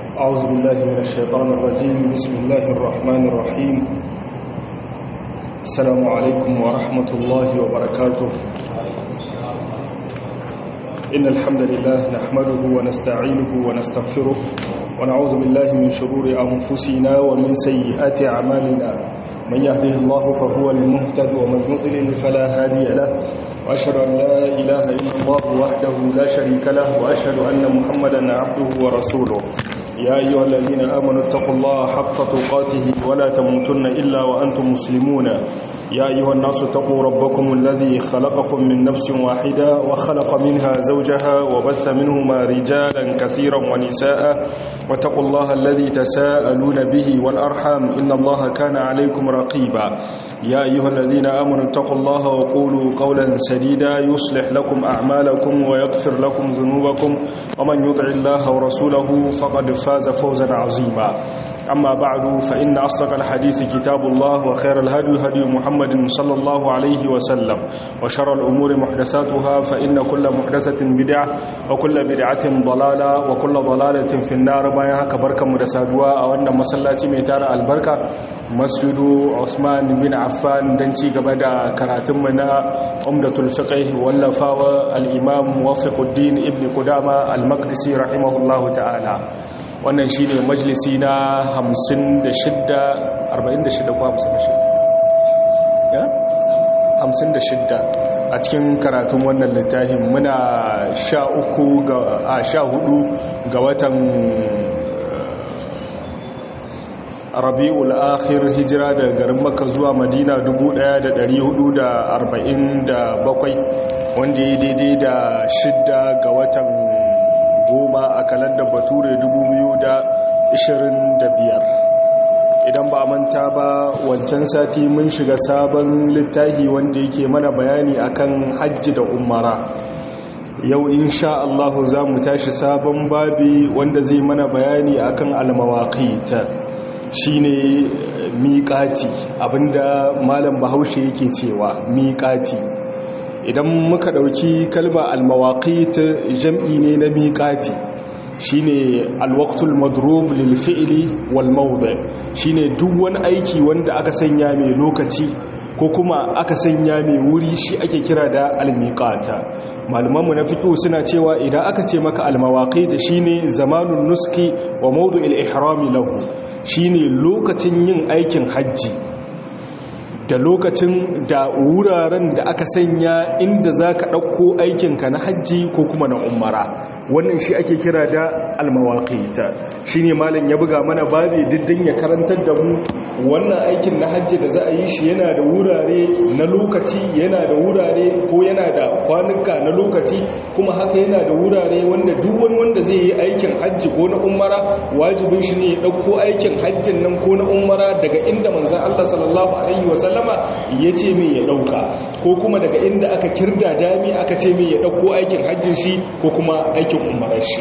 أعوذ بالله من الشيطان الرجيم بسم الله الرحمن الرحيم السلام عليكم ورحمة الله وبركاته إن الحمد لله نحمده ونستعينه ونستغفره ونعوذ بالله من شرور أنفسنا ومن سيئات أعمالنا من يهده الله فهو المهتد ومن يضلل فلا هادي له وأشهد أن لا إله إلا الله وحده لا شريك له وأشهد أن محمدا عبده ورسوله يا أيها الذين آمنوا اتقوا الله حق تقاته ولا تموتن إلا وأنتم مسلمون يا أيها الناس اتقوا ربكم الذي خلقكم من نفس واحدة وخلق منها زوجها وبث منهما رجالا كثيرا ونساء واتقوا الله الذي تساءلون به والأرحام إن الله كان عليكم رقيبا يا أيها الذين آمنوا اتقوا الله وقولوا قولا سديدا يصلح لكم أعمالكم ويغفر لكم ذنوبكم ومن يطع الله ورسوله فقد فاز فوزا عظيما أما بعد فإن أصدق الحديث كتاب الله وخير الهدي هدي محمد صلى الله عليه وسلم وشر الأمور محدثاتها فإن كل محدثة بدعة وكل بدعة ضلالة وكل ضلالة في النار بايها كبركة مدسادوا أو أن مسلاتي ميتار البركة مسجد عثمان بن عفان دنتي قبدا كراتمنا عمدة الفقه واللفاوة الإمام موفق الدين ابن قدامة المقدسي رحمه الله تعالى wannan shi ne majalisi na 56 46 ko 56 a cikin karatun wannan littafin muna sha uku ga a sha hudu ga watan rabi'ul akhir hijira daga garin makka zuwa madina 1447 wanda ya daidai da shidda ga watan goma a kalandar bature 2025 idan ba manta ba wancan sati mun shiga sabon littafi wanda yake mana bayani akan hajji da umara yau insha Allah za mu tashi sabon babi wanda zai mana bayani akan almawaqit shine miƙati abinda malam bahaushe yake cewa miƙati idan muka ɗauki kalma almawaqit jam'i ne na miƙati shine alwaqtul madrub lil fi'li wal mawdi shine duk wani aiki wanda aka sanya mai lokaci ko kuma aka sanya mai wuri shi ake kira da almiqata malamanmu na fiqh suna cewa idan aka ce maka almawaqit shine zamanun nuski wa mawdu'il ihram lahu shine lokacin yin aikin hajji da lokacin da wuraren da aka sanya inda za ka ɗauko aikinka na hajji ko kuma na umara wannan shi ake kira da almawaƙita shi ne malin ya buga mana babi diddin ya karantar da mu wannan aikin na hajji da za a yi shi yana da wurare na lokaci yana da wurare ko yana da kwanuka na lokaci kuma haka yana da wurare wanda duk wani wanda zai yi aikin hajji ko na umara wajibin shi ne ya ɗauko aikin hajjin nan ko na umara daga inda manzan Allah sallallahu alaihi wasallam sallama ya ce mai ya ɗauka ko kuma daga inda aka kirda dami aka ce mai ya ɗauko aikin hajjin shi ko kuma aikin umarar shi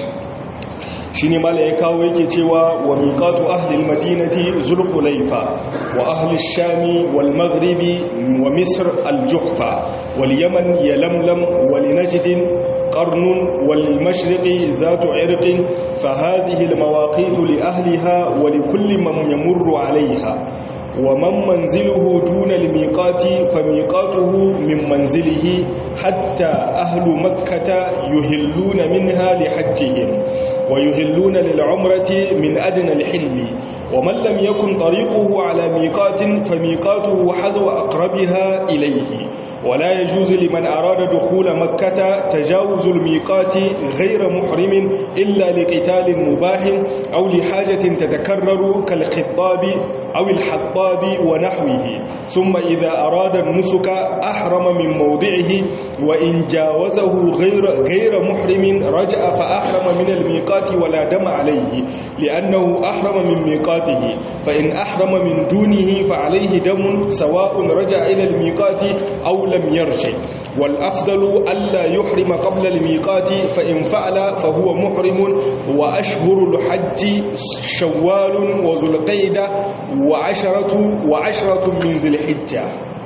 shi ne mala ya kawo yake cewa wa miƙatu ahlil madinati zulhulaifa wa ahlil shami wal maghribi wa misr al-juhfa wal yaman ya lamlam wal najdin قرن والمشرق ذات عرق فهذه المواقيت لأهلها ولكل من يمر عليها ومن منزله دون الميقات فميقاته من منزله حتى أهل مكة يهلون منها لحجهم ويهلون للعمرة من أدنى الحل ومن لم يكن طريقه على ميقات فميقاته حذو أقربها إليه ولا يجوز لمن أراد دخول مكة تجاوز الميقات غير محرم إلا لقتال مباح أو لحاجة تتكرر كالخطاب أو الحطاب ونحوه ثم إذا أراد النسك أحرم من موضعه وإن جاوزه غير, غير محرم رجع فأحرم من الميقات ولا دم عليه لأنه أحرم من ميقاته فإن أحرم من دونه فعليه دم سواء رجع إلى الميقات أو لم يرجع والأفضل ألا يحرم قبل الميقات فإن فعل فهو محرم وأشهر الحج شوال وذو القيدة وعشرة, وعشرة من ذي الحجة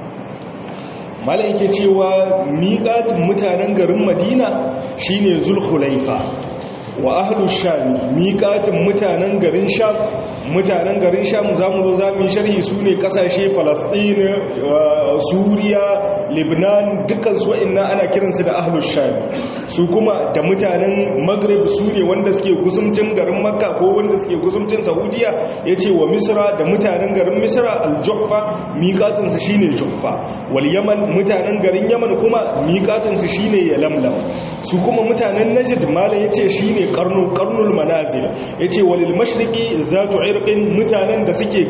malaike cewa miƙatin mutanen garin madina shine zulhulaifa wa ahlu sham miqatin mutanen garin sham mutanen garin sham zamu zo zamu yi sharhi sune kasashe falastin suriya libnan dukkan su wa'annan ana kiransu da ahlu sham su kuma da mutanen maghrib sune wanda suke gusumcin garin makka ko wanda suke gusumcin saudiya yace wa misra da mutanen garin misra al-juhfa miqatin su shine juhfa wal yaman mutanen garin yaman kuma miqatin su shine yalamlam su kuma mutanen najd mala yace shine qarnu qarnul manazil yace walil mashriqi zatu irqin mutanen da suke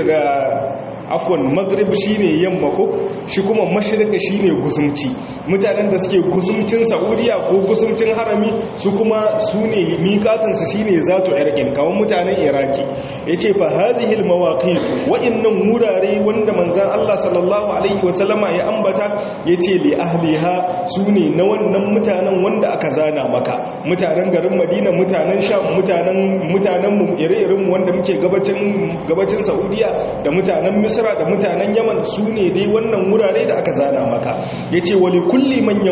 afwan maghrib shine yamma ko shi kuma mashriqa shine gusumci mutanen da suke gusumcin saudiya ko gusumcin harami su kuma sune miqatin su shine zatu irqin kawan mutanen iraki yace fa hadhihi almawaqit wa innam murare wanda manzon Allah sallallahu alaihi wasallama ya ambata yace li ahliha sune na wannan mutanen wanda aka zana maka mutanen garin Madina mutanen Sham mutanen mutanen mu ire-iren wanda muke gabacin gabacin Saudiya da mutanen Misr misra da mutanen yaman su ne dai wannan wurare da aka zana maka ya ce wali kulli man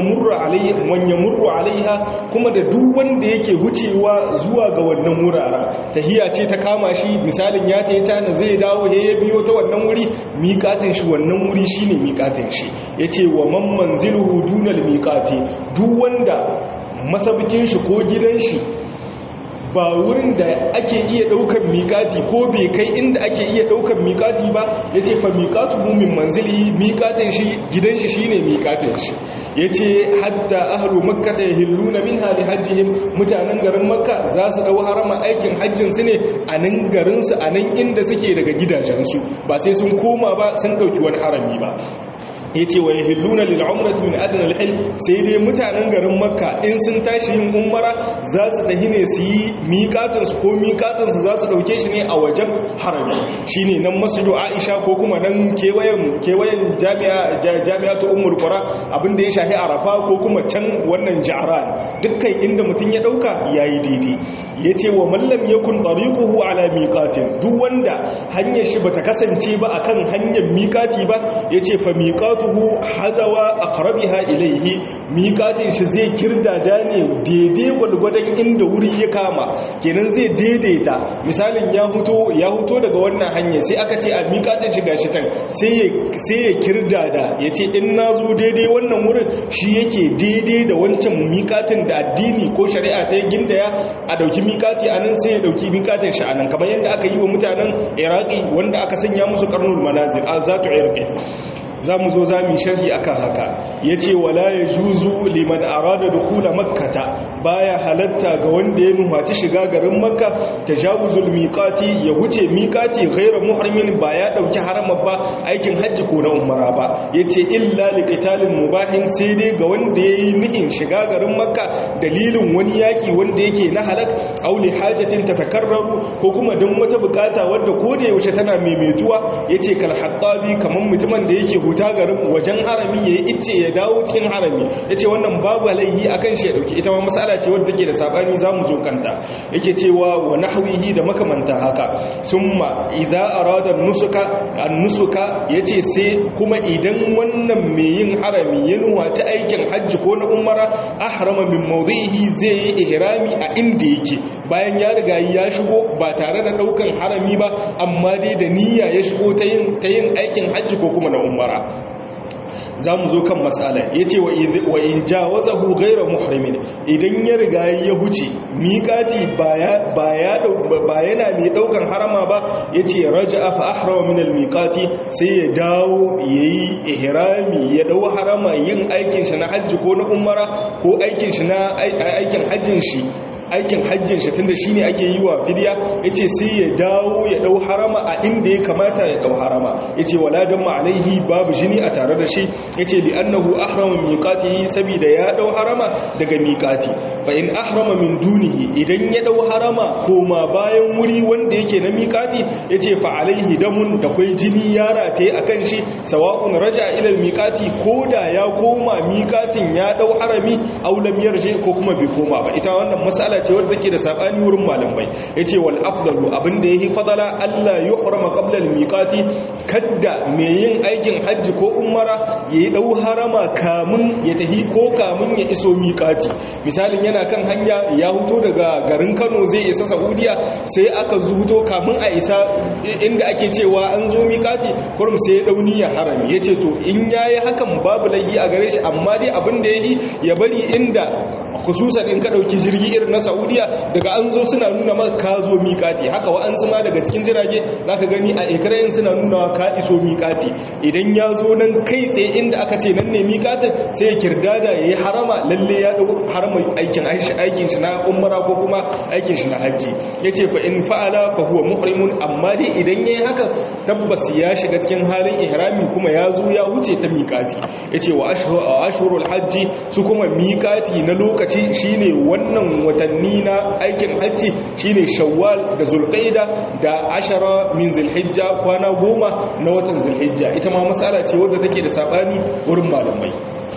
yamurru alaiha kuma da duk wanda yake wucewa zuwa ga wannan wuraren tahiya ce ta kama shi misalin ya ta yi cana zai dawo he ya biyo ta wannan wuri miƙatin shi wannan wuri shine miƙatin shi ya ce wa man manziluhu dunal miƙati duk wanda masabikin shi ko gidan shi ba wurin da ake iya ɗaukar miƙati ko bai kai inda ake iya ɗaukar miƙati ba ya ce fa miƙatu min manzili miƙatin shi gidan shi shi ne miƙatin shi ya ce hatta ahalu makka ta hillu na min hali hajjihim mutanen garin makka za su ɗau harama aikin hajjinsu ne a nan garinsu a nan inda suke daga gidajensu ba sai sun koma ba sun ɗauki wani harami ba ya ce wa yahilluna lil umrati min adna al sai dai mutanen garin makka in sun tashi yin umara za su tahi ne su yi miƙatun su ko miƙatun su za su dauke shi ne a wajen harami shine nan masjidu aisha ko kuma nan kewayen kewayen jami'a jami'atu ummul qura abinda ya shahi arafa ko kuma can wannan ja'ran dukkan inda mutum ya dauka yayi daidai yace wa man lam yakun tariquhu ala miqatin duk wanda hanyar shi bata kasance ba akan hanyar miƙati ba yace fa miqatu miqatuhu hazawa aqrabiha ilayhi miqatin shi zai kirdada ne daidai gwargwadon inda wuri ya kama kenan zai daidaita misalin ya huto ya huto daga wannan hanya sai aka ce a miqatin shi gashi can sai ya sai ya kirdada yace in nazo daidai wannan wurin shi yake daidai da wancan miqatin da addini ko shari'a ta gindaya a dauki miqati anan sai ya dauki miqatin shi anan kamar yadda aka yi wa mutanen Iraki wanda aka sanya musu qarnul manazil azatu irqi za mu zo za mu sharhi akan haka ya ce wala ya juzu liman arada da hula makkata baya halatta ga wanda ya nuhaci shiga garin makka ta jaguzul miƙati ya wuce miƙati gairar muharmin ba ya ɗauki harama ba aikin hajji ko na umara ba ya ce illa liƙitalin mubahin sai dai ga wanda ya yi nihin shiga garin makka dalilin wani yaƙi wanda yake na halak auli hajjatin ta takarraru ko kuma don wata bukata wadda ko da yaushe tana maimaituwa ya ce kalhattabi kamar mutumin da yake huta garin wajen harami ya yi icce ya dawo cikin harami ya ce wannan babu laihi a kan shi ya ɗauki ita ma matsala ce wadda ke da saɓani za mu zo kanta yake cewa wa nahwihi da makamanta haka summa idza arada nusuka an-nusuka yace sai kuma idan wannan mai yin harami ya nuwaci aikin hajji ko na umara ahrama min mawdihi zai yi ihrami a inda yake bayan ya riga ya shigo ba tare da daukan harami ba amma dai da niyya ya shigo ta yin ta yin aikin hajji ko kuma na umara za mu zo kan matsala ya ce wa in jawazahu gaira muhrimin idan ya riga ya huce miƙati ba yana mai ɗaukan harama ba ya ce raja afa ahrawa min almiƙati sai ya dawo ya yi ihrami ya ɗau harama yin aikin shi na hajji ko na umara ko aikin shi na aikin hajjin shi aikin hajjin shi tunda shine ake yi wa fidiya yace sai ya dawo ya dau harama a inda ya kamata ya dau harama yace wala damma alaihi babu jini a tare da shi yace li annahu ahrama min miqatihi saboda ya dau harama daga miqati fa in ahrama min dunihi idan ya dau harama koma bayan wuri wanda yake na miqati yace fa alaihi damun da kai jini ya rataye akan shi sawa'un raja ila miqati koda ya koma miqatin ya dau harami aw lam yarji ko kuma bai koma ba ita wannan mas'ala mas'ala ce wadda take da sabani wurin malamai yace wal afdalu abinda yahi fadala Allah yuhrama qabla al miqati kadda me yin aikin hajji ko umara yayi dau harama kamun ya tahi ko kamun ya iso miqati misalin yana kan hanya ya huto daga garin Kano zai isa Saudiya sai aka zuto kamun a isa inda ake cewa an zo miqati kurum sai ya dauni ya harami yace to in yayi hakan babu laihi a gare shi amma dai abin da yayi ya bari inda khususan in ka dauki jirgi irin na Saudiya daga an zo suna nuna maka ka zo miƙati haka wa'ansu ma daga cikin jirage zaka gani a ekran suna nuna ka iso miƙati idan ya zo nan kai tsaye inda aka ce nan ne miƙatin sai ya kirdada yayi harama lalle ya dau harama aikin aikin shi na umra ko kuma aikin shi na haji yace fa in fa'ala fa huwa muhrimun amma dai idan yayi haka tabbas ya shiga cikin halin ihrami kuma ya zo ya wuce ta miƙati yace wa ashhurul hajji su kuma miƙati na lokaci shine wannan watanni na aikin hajji shine shawwal da zulqaida da ashara min zulhijja kwana goma na watan zulhijja ita ma matsala ce wadda take da sabani wurin malamai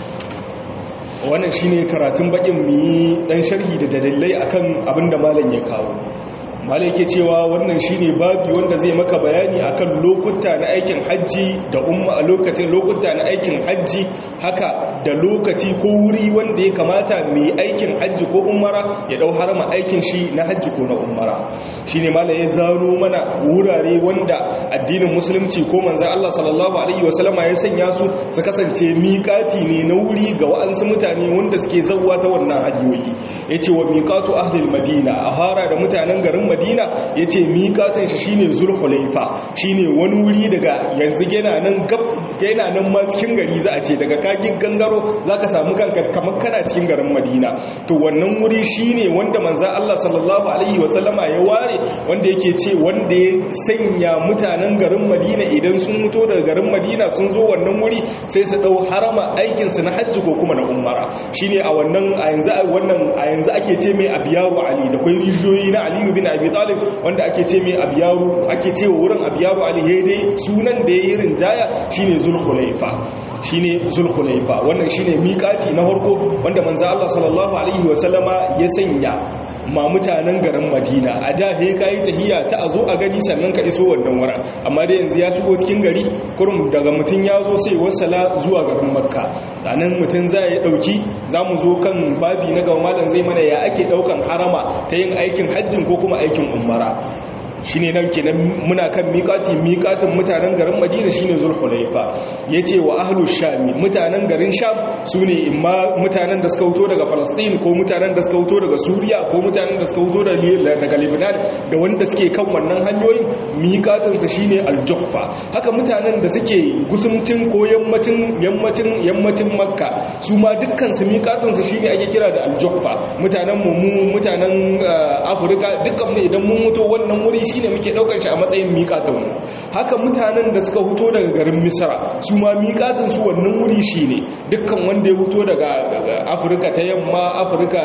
wannan shine karatun bakin mi dan sharhi da dalilai akan abinda malam ya kawo malai yake cewa wannan shine babu wanda zai maka bayani akan lokuta na aikin hajji da umma a lokacin lokuta na aikin hajji haka da lokaci ko wuri wanda ya kamata mai aikin hajji ko umara ya dau harama aikin shi na hajji ko na umara shine malai ya zano mana wurare wanda addinin musulunci ko manzon Allah sallallahu alaihi wasallama ya sanya su su kasance miƙati ne na wuri ga wa'ansu mutane wanda suke zawwa ta wannan hanyoyi yace wa miqatu ahli madina a fara da mutanen garin madina ya ce miƙatin shi shine zulhulaifa shine wani wuri daga yanzu yana nan gab yana nan ma cikin gari za a ce daga kagin gangaro za ka samu kanka kamar kana cikin garin madina to wannan wuri shine wanda manza Allah sallallahu alaihi wasallama ya ware wanda yake ce wanda ya sanya mutanen garin madina idan sun mutu daga garin madina sun zo wannan wuri sai su dau harama aikinsu na hajji ko kuma na umara shine a wannan a yanzu wannan a yanzu ake ce mai abiyaru ali da kwai rijiyoyi na aliyu bin abi talib wanda ake ce mai abiyaru ake ce wa wurin abiyaru ali dai sunan da ya yi rinjaya shine zulhulaifa shine zulhulaifa wannan shine miƙati na farko wanda manzo Allah sallallahu alaihi wasallama ya sanya ma mutanen garin Madina a da he kai tahiyya ta azo a gani sannan ka iso wannan wurin amma dai yanzu ya shigo cikin gari kurum daga mutun ya zo sai wasala zuwa garin Makka anan mutun zai ya dauki zamu zo kan babi na gaba malam zai mana ya ake daukan harama ta yin aikin hajjin ko kuma aikin umara shine nan kenan muna kan miƙati miƙatin mutanen garin Madina shine Zulhulaifa yace wa ahlu shami mutanen garin Sham sune imma mutanen da suka fito daga Palestine ko mutanen da suka fito daga Suriya ko mutanen da suka fito daga Lebanon da wanda suke kan wannan hanyoyin miƙatin sa shine Al-Juhfa haka mutanen da suke gusumcin ko yammacin yammacin yammacin Makka su ma dukkan su miƙatin sa shine ake kira da Al-Juhfa mutanen mu mutanen Afirka dukkan mu idan mun mutu wannan wuri shine muke daukar shi a matsayin miƙatinmu haka mutanen da suka huto daga garin misra su ma miƙatin su wannan wuri shine dukkan wanda ya huto daga afirka ta yamma afirka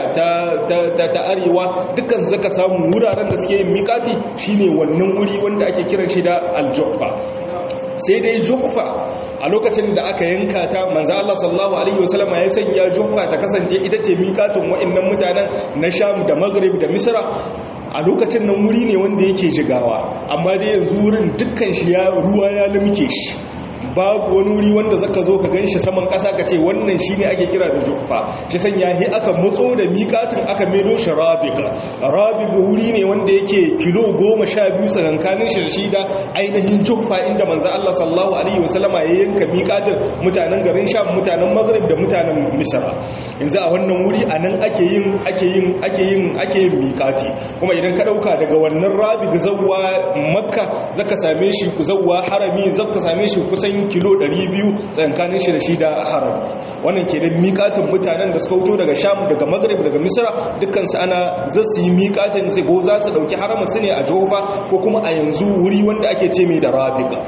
ta arewa dukkan su zaka samu wuraren da suke yin miƙati shine wannan wuri wanda ake kiran shi da aljofa sai dai juhfa a lokacin da aka yanka ta manzo Allah sallallahu alaihi wasallam ya sanya juhfa ta kasance ita ce miƙatin wa'annan mutanen na Sham da Maghrib da Misra a lokacin nan wuri ne wanda yake shigawa amma dai yanzu wurin dukkan shi ya ruwa ya limke shi babu wani wuri wanda zaka zo ka ganshi saman kasa ka ce wannan shine ake kira da juffa shi sanya hi aka matso da miƙatin aka medo shi rabiga rabiga wuri ne wanda yake kilo goma sha biyu tsakankanin shi da shi da ainihin juffa inda manzo Allah sallallahu alaihi wasallama ya yanka miƙatin mutanen garin sham mutanen maghrib da mutanen misra yanzu a wannan wuri anan ake yin ake yin ake yin ake yin miƙati kuma idan ka dauka daga wannan rabiga zawwa makka zaka same shi ku zawwa harami zaka same shi kusan kilo 200 tsankanin shi da shi da harami wannan ke da miƙatin mutanen da suka wuto daga sham daga maghrib daga misra dukkansu ana zasu yi miƙatin sai ko za su dauki haramin su ne a jofa ko kuma a yanzu wuri wanda ake ce mai da rabiga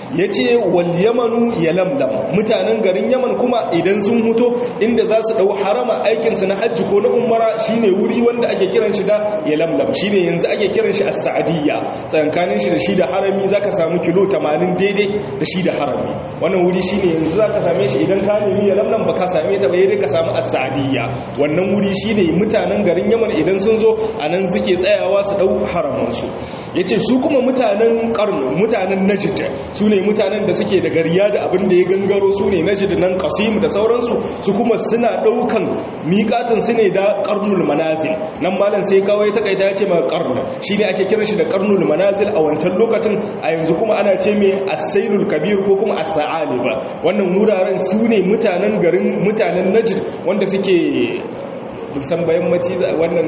yace wal yamanu yalamlam mutanen garin yaman kuma idan sun huto inda za su dau harama aikin su na hajji ko na umara shine wuri wanda ake kiran shi da yalamlam shine yanzu ake kiran shi as-sa'diyya tsankanin shi da shi da harami zaka samu kilo 80 daidai da shi da harami wannan wuri shine yanzu zaka same shi idan ka nemi yalamlam baka same ta ba dai ka samu as-sa'diyya wannan wuri shine mutanen garin yaman idan sun zo anan suke tsayawa su dau haraman su yace su kuma mutanen qarn mutanen najd su ne mutanen da suke da gariya da abin da ya gangaro su ne najd nan qasim da sauransu su kuma suna daukan miƙatin su ne da qarnul manazil nan malam sai kawai ta kaita yace ma qarn shine ake kiran shi da qarnul manazil a wancan lokacin a yanzu kuma ana ce mai as-sailul kabir ko kuma as-sa'aliba wannan wuraren su ne mutanen garin mutanen najd wanda suke san bayan maci wannan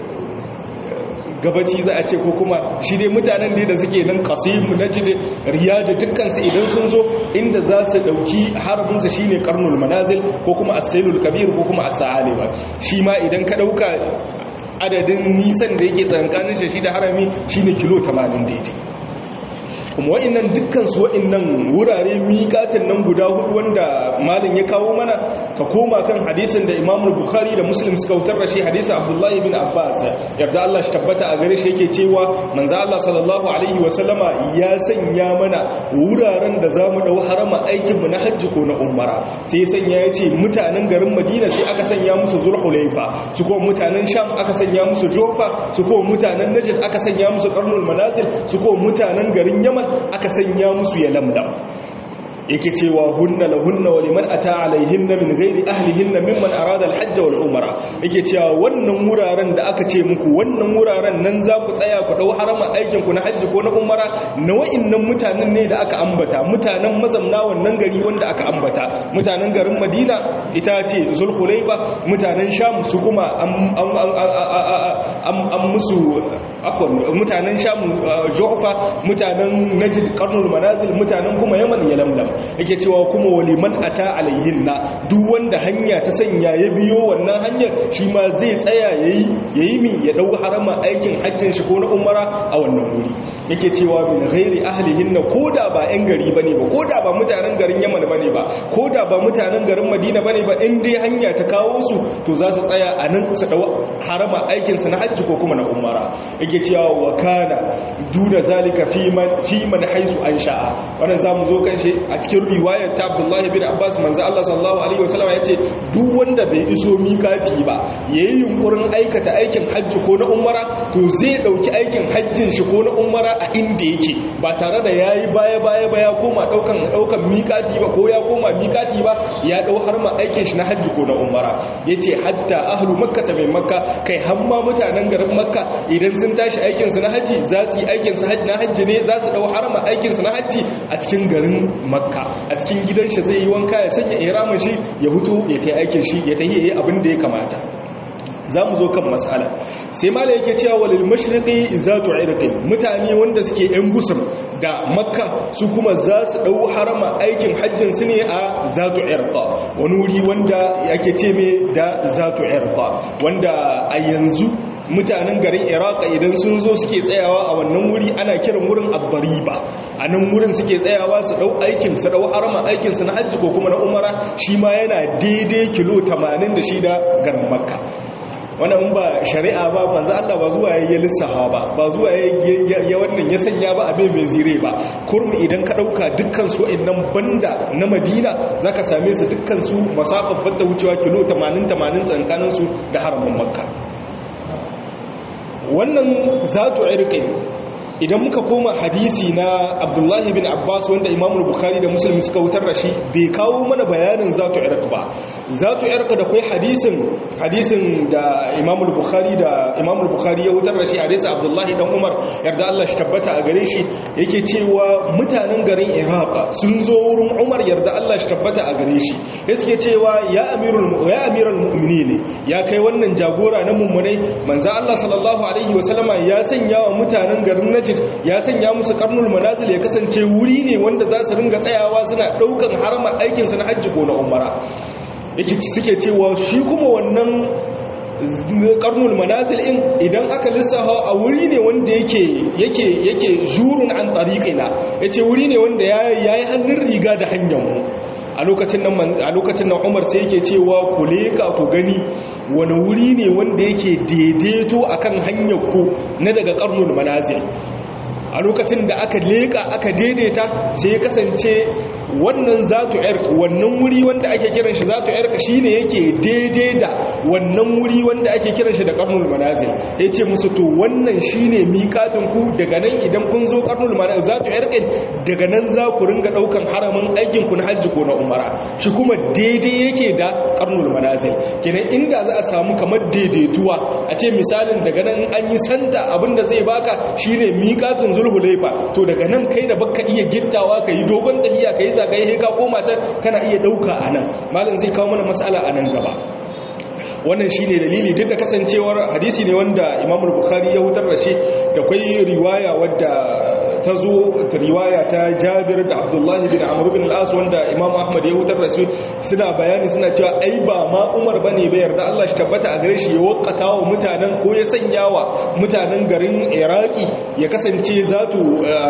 gabaci za a ce ko kuma shi dai mutanen da suke nan kasimu na jide riyadu dukkansu idan sun zo inda za su dauki harabinsa shi ne karnul manazil ko kuma asailul kabir ko kuma asa'ali ba shi ma idan ka dauka adadin nisan da yake tsankanin shi da harami shi ne kilo 80 daidai kuma wa'annan dukkan su wa'annan wurare miƙatin nan guda hudu wanda malin ya kawo mana ka koma kan hadisin da Imam Bukhari da Muslim suka wutar da shi hadisin Abdullah ibn Abbas yarda Allah shi tabbata a gare shi yake cewa manzo Allah sallallahu alaihi wa sallama ya sanya mana wuraren da zamu dau harama aikin mu na hajji ko na umara sai ya sanya yace mutanen garin Madina sai aka sanya musu Zulhulaifa su ko mutanen Sham aka sanya musu Jofa su ko mutanen Najd aka sanya musu Qarnul Manazil su ko mutanen garin Yaman aka sanya musu ya lamdam yake cewa hunna lahunna wa liman ata alaihinna min ghairi ahlihinna mimman arada alhajj wal umra yake cewa wannan wuraren da aka ce muku wannan wuraren nan za ku tsaya ku dau harama aikin ku na hajji ko na umra na wa'annan mutanen ne da aka ambata mutanen mazamna wannan gari wanda aka ambata mutanen garin Madina ita ce Zulhulayfa mutanen Sham su kuma an musu afwan mutanen Sham Juhfa mutanen Najd Qarnul Manazil mutanen kuma Yaman Yalamlam yake cewa kuma waliman ata alayhinna duk wanda hanya ta sanya ya biyo wannan hanyar shi ma zai tsaya yayi yayi mi ya dau harama aikin hajjin shi ko na umara a wannan wuri yake cewa min ghairi ahlihinna koda ba yan gari bane ba koda ba mutanen garin Yaman bane ba koda ba mutanen garin Madina bane ba in dai hanya ta kawo su to za su tsaya a nan su dau harama aikin su na hajji ko kuma na umara yake cewa wa kana duna zalika fi man fi man haisu an sha'a wannan zamu zo kan shi a cikin riwayar ta Abdullahi bin Abbas manzo Allah sallallahu alaihi wasallam yace duk wanda bai iso mikati ba yayi yunkurin aikata aikin hajji ko na umara to zai dauki aikin hajjin shi ko na umara a inda yake ba tare da yayi baya baya baya koma daukan daukan mikati ba ko ya koma mikati ba ya dau har ma aikin shi na hajji ko na umara yace hatta ahlu makka ta mai makka kai hamma mutanen garin makka idan sun tashi aikin su na hajji za su yi aikin su na hajji ne za su dau harama aikin su na hajji a cikin garin makka a cikin gidan shi zai yi wanka ya sanya ihramin shi ya hutu ya ta aikin shi ya ta yi abin da ya kamata za mu zo kan matsala sai mala yake cewa walil mashriqi zatu irqin mutane wanda suke yan gusum da makka su kuma za su dau harama aikin hajjin su ne a zatu irqa wani wuri wanda yake ce me da zatu irqa wanda a yanzu mutanen garin iraq idan sun zo suke tsayawa a wannan wuri ana kiran wurin abbariba a nan wurin suke tsayawa su dau aikin su dau harama aikin su na hajji ko kuma na umara shi ma yana daidai kilo 80 da shi da garin makka wannan ba shari'a ba manzo Allah ba zuwa yayin lissafa ba ba zuwa ya wannan ya sanya ba abin mai zire ba kurmi idan ka dauka dukkan su innan banda na Madina zaka same su dukkan su masafar banda wucewa kilo 80 80 tsakanin su da haramin Makka wannan zatu irqin idan muka koma hadisi na abdullahi bin abbas wanda imamu bukhari da muslim suka wutar da shi bai kawo mana bayanin zatu irq ba zatu irq da kai hadisin hadisin da imamu bukhari da imamu bukhari ya wutar da shi hadisi abdullahi dan umar yarda Allah shi tabbata a gare shi yake cewa mutanen garin iraq sun zo wurin umar yarda Allah shi tabbata a gare shi yake cewa ya amirul ya amiral mu'minin ya kai wannan jagora na mummunai manzo Allah sallallahu alaihi wasallama ya sanya wa mutanen garin najd ya sanya musu karnul manazil ya kasance wuri ne wanda za su ringa tsayawa suna daukan harama aikinsu na hajji ko na umara yake suke cewa shi kuma wannan karnul manazil in idan aka lissafa a wuri ne wanda yake yake yake jurun an tariqina yace wuri ne wanda yayi hannun riga da hanyar mu a lokacin nan a lokacin nan Umar sai yake cewa ku leka ku gani wani wuri ne wanda yake daidaito akan hanyar ku na daga karnul manazil a lokacin da aka leka aka daidaita sai ya kasance wannan zatu irka wannan wuri wanda ake kiran shi zatu irka shine yake daidai da wannan wuri wanda ake kiran shi da qarnul manazil yace musu to wannan shine miƙatin ku daga nan idan kun zo qarnul manazil zatu irka daga nan za ku ringa daukan haramin aikin ku na hajji ko na umara shi kuma daidai yake da qarnul manazil kenan inda za a samu kamar daidaituwa a ce misalin daga nan an yi santa abinda zai baka shine miƙatin zulhulaifa to daga nan kai da baka iya gittawa kai dogon tahiya kai zagaye he ka koma can kana iya dauka anan malam zai kawo mana mas'ala anan gaba wannan shine dalili duk da kasancewar hadisi ne wanda Imam Bukhari ya hutar da shi da kai riwaya wadda ta zo riwaya ta Jabir da Abdullahi bin Amr bin al-As wanda Imam Ahmad ya hutar da su suna bayani suna cewa ai ba ma Umar bane bai yarda Allah shi tabbata a gare shi ya wakata wa mutanen ko ya sanya wa mutanen garin Iraki ya kasance zatu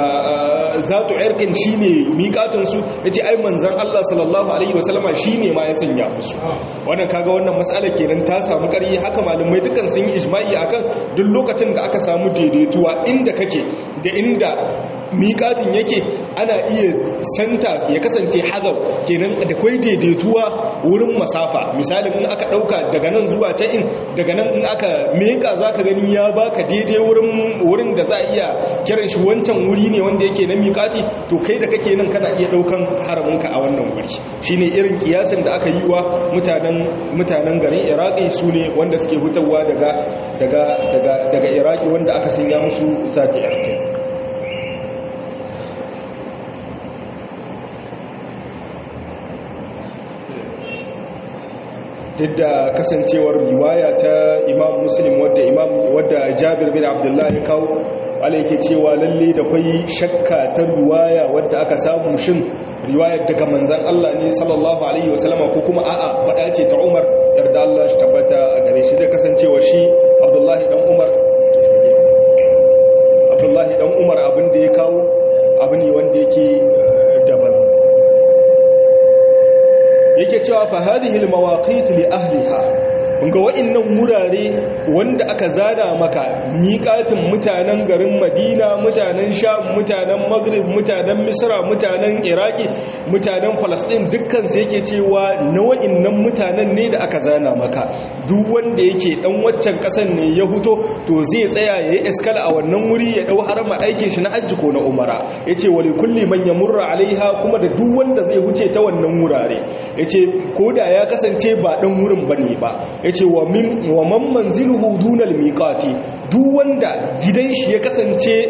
zatu irkin shine miƙatun su yace ai manzon Allah sallallahu alaihi wasallama shine ma ya sanya musu wannan kaga wannan mas'ala kenan ta samu ƙarfi haka malamai dukan sun yi ijma'i akan duk lokacin da aka samu daidaituwa inda kake da inda miƙatin yake ana iya santa ya kasance hazar kenan da kwai daidaituwa wurin masafa misalin in aka ɗauka daga nan zuwa ta in daga nan in aka meka za ka gani ya baka daidai wurin da za a iya kiran shi wancan wuri ne wanda yake na miƙati to kai da kake nan kana iya ɗaukan haraminka a wannan wuri shine irin kiyasin da aka yi wa mutanen garin iraki su ne wanda suke hutawa daga iraki wanda aka sanya musu sati yarkai duk da kasancewar riwaya ta imam muslim wadda imam wadda jabir bin abdullahi kawo wala yake cewa lalle da kwai shakka ta riwaya wadda aka samu shin riwayar daga manzan Allah ne sallallahu alaihi wasallama ko kuma a'a faɗa ce ta Umar yarda Allah shi tabbata a gare shi da kasancewa shi Abdullahi dan Umar Abdullahi dan Umar abin da ya kawo abu ne wanda yake daban yake cewa fa hadhihi almawaqit li ahliha kunga wa'annan wurare wanda aka zana maka miƙatin mutanen garin Madina mutanen Sham mutanen Maghrib mutanen Misra mutanen Iraki mutanen Palestine dukkan su yake cewa na wa'annan mutanen ne da aka zana maka duk wanda yake dan waccan kasan ne ya huto to zai tsaya yayi iskala a wannan wuri ya dau harama aikin shi na hajji ko na umara yace wali kulli man yamurra alaiha kuma da duk wanda zai huce ta wannan wurare yace koda ya kasance ba dan wurin bane ba yace wa min wa man manziluhu dunal miqati duk wanda gidan shi ya kasance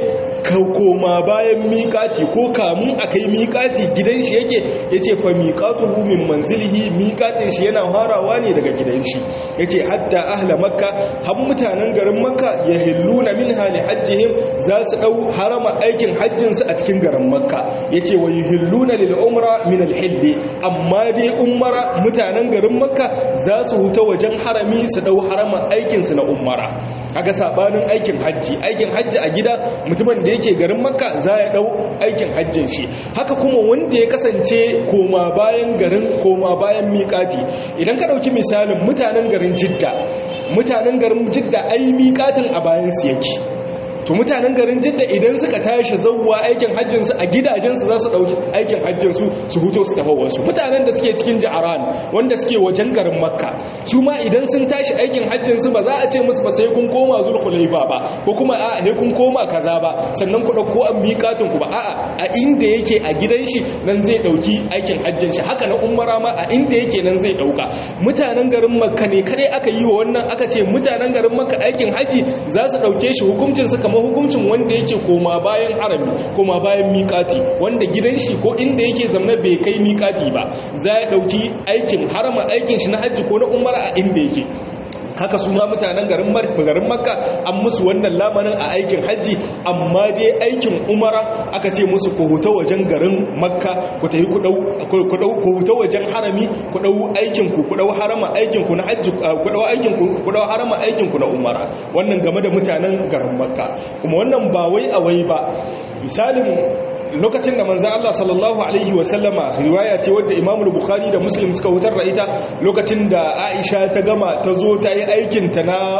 koma bayan miƙati ko kamun akai miƙati gidan shi yake yace fa miqatuhu min manzilihi miƙatin shi yana harawa ne daga gidan shi yace hatta ahla makka har mutanen garin makka yahilluna minha li hajjihim za su dau harama aikin hajjin su a cikin garin makka yace wa yuhilluna lil umra min al hilli amma dai umara mutanen garin makka za su huta wajen harami su dau harama aikin su na umara kaga sabanin aikin hajji aikin hajji a gida mutumin da yake garin makka za ya dau aikin hajjin shi haka kuma wanda ya kasance koma bayan garin koma bayan miƙati idan ka ɗauki misalin mutanen garin jidda mutanen garin jidda ai miƙatin a bayan su yake to mutanen garin jidda idan suka tashi zauwa aikin hajjinsu a gidajensu za su ɗauki aikin hajjinsu su huto su tafi wasu mutanen da suke cikin ja'aran wanda suke wajen garin makka su ma idan sun tashi aikin hajjinsu ba za a ce musu ba sai kun koma zulhulaifa ba ko kuma a sai kun koma kaza ba sannan ku ɗauko an miƙatin ku ba a'a a inda yake a gidan shi nan zai ɗauki aikin hajjin shi haka na umara ma a inda yake nan zai ɗauka mutanen garin makka ne kadai aka yi wa wannan aka ce mutanen garin makka aikin haji za su ɗauke shi hukuncin su kamar hukuncin wanda yake koma bayan harami koma bayan miƙati wanda gidan shi ko inda yake zamna bai kai miƙati ba za ya ɗauki aikin harama aikin shi na hajji ko na umara a inda yake haka su ma mutanen garin garin makka an musu wannan lamarin a aikin hajji amma dai aikin umara aka ce musu ku huta wajen garin makka ku tafi ku dau ku huta wajen harami ku dau aikin ku ku dau harama aikin ku na hajji ku dau aikin ku ku dau harama aikin ku na umara wannan game da mutanen garin makka kuma wannan ba wai a wai ba misalin lokacin da manzan Allah sallallahu Alaihi wasallama riwaya ce wadda imamul bukhari da muslim suka hutar da ita lokacin da aisha ta gama ta zo ta yi aikinta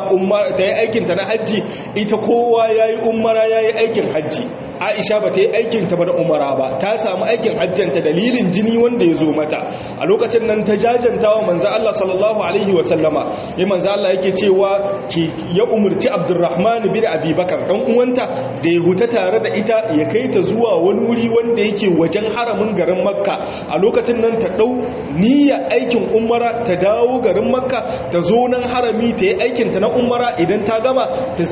na hajji ita kowa ya yi umara ya yi aikin hajji aisha ba ta yi aikinta ba da umara ba ta samu aikin hajjanta dalilin jini wanda ya zo mata a lokacin nan ta jajanta wa manzan Allah sallallahu Alaihi wasallama ya manzan Allah yake cewa ya umarci abdurrahman bin abubakar ɗan uwanta da ya huta tare da ita ya kai ta zuwa wani wuri wanda yake wajen haramin garin makka a lokacin nan ta ɗau niyya aikin umara ta dawo garin makka ta zo nan harami ta yi aikinta na umara idan ta gama ta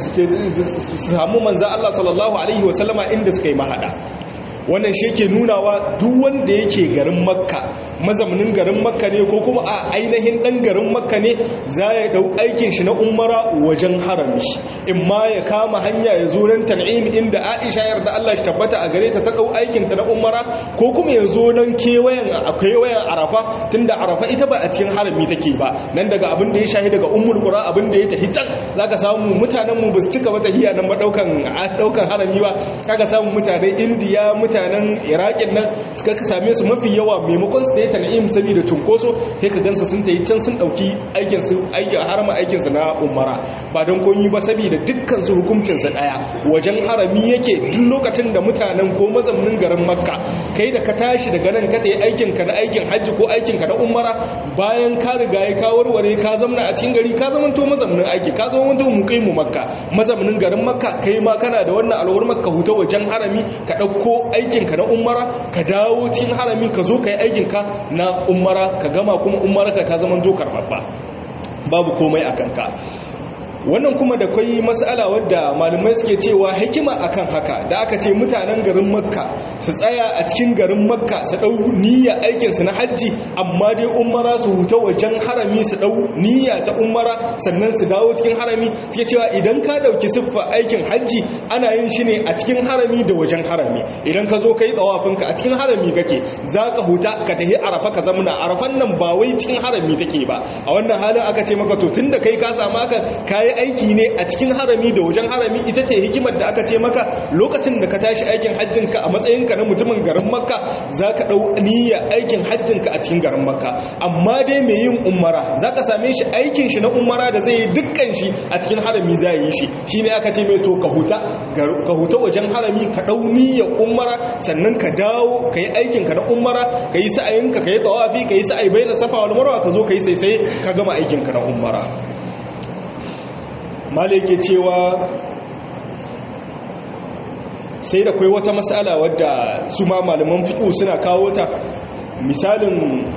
samu manzan Allah sallallahu Alaihi wasallama inda suka yi mahada wannan shi ke nunawa duk wanda yake garin makka mazaunin garin makka ne ko kuma a ainihin dan garin makka ne za ya dau aikin shi na umara wajen harami in ma ya kama hanya ya zo nan tan'im inda aisha yarda Allah shi tabbata a gare ta ta dau aikin ta na umara ko kuma ya zo nan kewayen akwai wayan arafa tunda arafa ita ba a cikin harami take ba nan daga abin da ya shahi daga ummul qura abin da ya tafi can zaka samu mutanen mu ba su cika wata hiya nan ba daukan daukan harami ba kaga samu mutanen indiya mutanen iraƙin nan suka same su mafi yawa maimakon su da ya tana'im saboda cunkoso sai ka gansa sun ta yi can sun ɗauki aikinsu harama aikinsu na umara ba don koyi ba saboda dukkan su hukuncinsa ɗaya wajen harami yake duk lokacin da mutanen ko mazaunin garin makka kai da ka tashi daga nan ka ta yi aikinka na aikin hajji ko aikinka na umara bayan ka riga ya ka warware ka zamna a cikin gari ka zamanto mazaunin aiki ka zamanto muqimu makka mazaunin garin makka kai ma kana da wannan alwar makka huta wajen harami ka ɗauko aikinka na umara ka dawo cikin harami ka zo ka yi aikinka na umara ka gama kuma umara ka ta zama zo karɓaɓɓa babu komai a kanka wannan kuma da kwai matsala wadda malamai suke cewa hikima akan haka da aka ce mutanen garin makka su tsaya a cikin garin makka su dau niyya aikin su na hajji amma dai umara su huta wajen harami su dau niyya ta umara sannan su dawo cikin harami suke cewa idan ka dauki siffa aikin hajji ana yin shi ne a cikin harami da wajen harami idan ka zo kai tsawafin ka a cikin harami kake zaka huta ka tafi arafa ka zamna arafan nan ba wai cikin harami take ba a wannan halin aka ce maka to tunda kai ka samu haka kai yi aiki ne a cikin harami da wajen harami ita ce hikimar da aka ce maka lokacin da ka tashi aikin hajjinka a matsayinka na mutumin garin makka za ka ɗau niyya aikin hajjinka a cikin garin makka amma dai mai yin umara za ka same shi aikin shi na umara da zai yi dukkan shi a cikin harami za yi shi shi ne aka ce mai to ka huta ka huta wajen harami ka ɗau niyyar umara sannan ka dawo ka yi aikinka na umara ka yi sa'ayinka ka yi tawafi ka yi sa'ai bai na safa wal marwa ka zo ka yi sai ka gama aikinka na umara malike cewa sai da kai wata matsala wadda su ma malaman fiƙo suna kawo ta misalin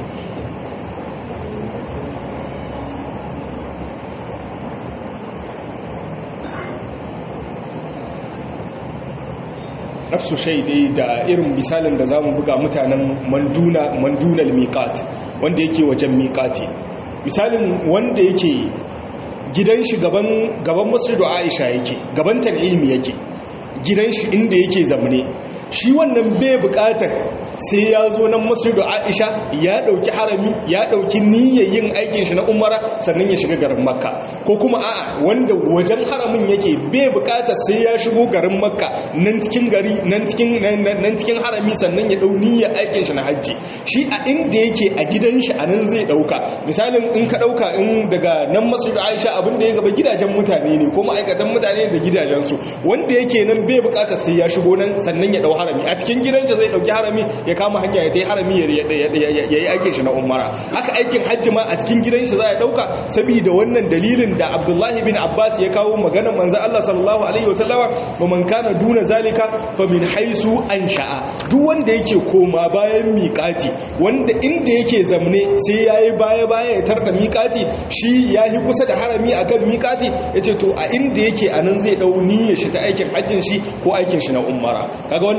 nafsu shaidai da irin misalin da za mu buga mutanen mandunal miƙat wanda yake wajen miƙati misalin wanda yake gidan shi gaban masjidu aisha yake gaban tan'imi yake gidan shi inda yake zamane shi wannan bai bukatar sai ya zo nan masjidu aisha ya dauki harami ya dauki niyyar yin aikin shi na umara sannan ya shiga garin makka ko kuma a'a wanda wajen haramin yake bai bukatar sai ya shigo garin makka nan cikin gari nan cikin nan cikin harami sannan ya dau niyyar aikin shi na hajji shi a inda yake a gidan shi anan zai dauka misalin in ka dauka in daga nan masjidu aisha abin da ya gaba gidajen mutane ne ko ma'aikatan mutane da gidajensu wanda yake nan bai bukatar sai ya shigo nan sannan ya dau harami a cikin gidansa zai dauki harami ya kama hanya ya tai harami ya yi aikin shi na umara haka aikin hajji ma a cikin gidansa za ya dauka saboda wannan dalilin da abdullahi bin abbas ya kawo maganar manzo Allah sallallahu alaihi wasallama wa man kana duna zalika fa min haisu ansha'a duk wanda yake koma bayan miƙati wanda inda yake zamne sai yayi baya baya ya tarda miƙati shi yayi kusa da harami akan miƙati yace to a inda yake anan zai dau niyyar shi ta aikin hajjin shi ko aikin shi na umara kaga wannan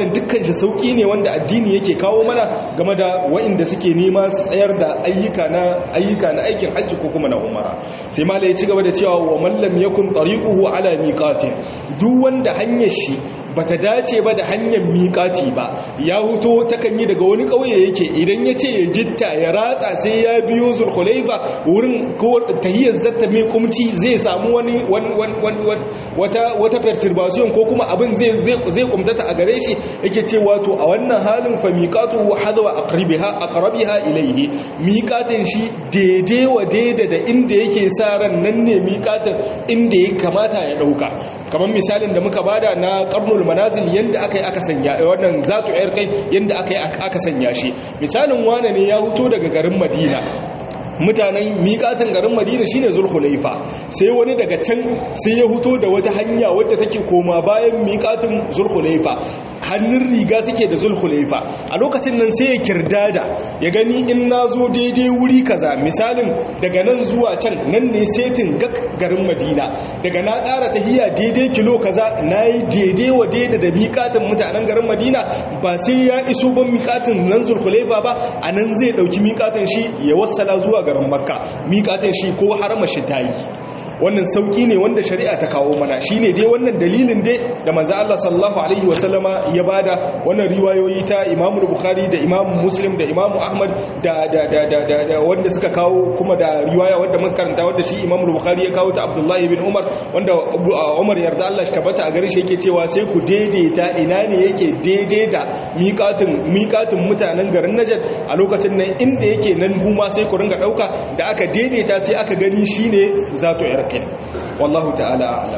wannan dukkan shi sauki ne wanda addini yake kawo mana game da waɗanda suke nema su tsayar da ayyuka na ayyuka na aikin hajji ko kuma na umara sai malai ya ci gaba da cewa wa man lam yakun tariquhu ala miqatin duk wanda hanyar shi bata dace ba da hanyar miƙati ba ya huto takan yi daga wani ƙauye yake idan ya ce ya gitta ya ratsa sai ya biyo zulhulaifa wurin tahiyar zata mai kumci zai samu wani wata perturbation ko kuma abin zai kumtata a gare shi yake ce wato a wannan halin fa miƙatu wa hadawa aqrabiha ilayhi miƙatin shi daidai wa daida da inda yake sa ran nan ne miƙatin inda ya kamata ya ɗauka kamar misalin da muka bada na karnul manazil yanda aka yi aka sanya wannan zatu yar kai yanda aka yi aka sanya shi misalin wane ne ya huto daga garin madina mutanen miƙatin garin madina shine zulhulaifa sai wani daga can sai ya huto da wata hanya wadda take koma bayan miƙatin zulhulaifa hannun riga suke da zulhulaifa a lokacin nan sai ya kirdada ya gani in na zo daidai wuri kaza misalin daga nan zuwa can nan ne setin garin madina daga na ƙara tahiya daidai kilo kaza na yi daidai wa daidai da miƙatin mutanen garin madina ba sai ya iso ban miƙatin nan zulhulaifa ba a nan zai ɗauki miƙatin shi ya wassala zuwa garin makka miƙatin shi ko harama shi ta yi wannan sauki ne wanda shari'a ta kawo mana shine dai wannan dalilin dai da manzo Allah sallallahu alaihi wasallama ya bada wannan riwayoyi ta Imam Bukhari da Imam Muslim da Imam Ahmad da da da da, da, wanda suka kawo kuma da riwaya wanda muka karanta wanda shi Imam Bukhari ya kawo ta Abdullah ibn Umar wanda Umar yarda Allah shi tabbata a gare shi yake cewa sai ku daidaita ina ne yake daidai da miƙatin miƙatin mutanen garin Najd a lokacin nan inda yake nan guma sai ku ringa dauka da aka daidaita sai aka gani shine zato yar kai wallahu ta'ala a'lam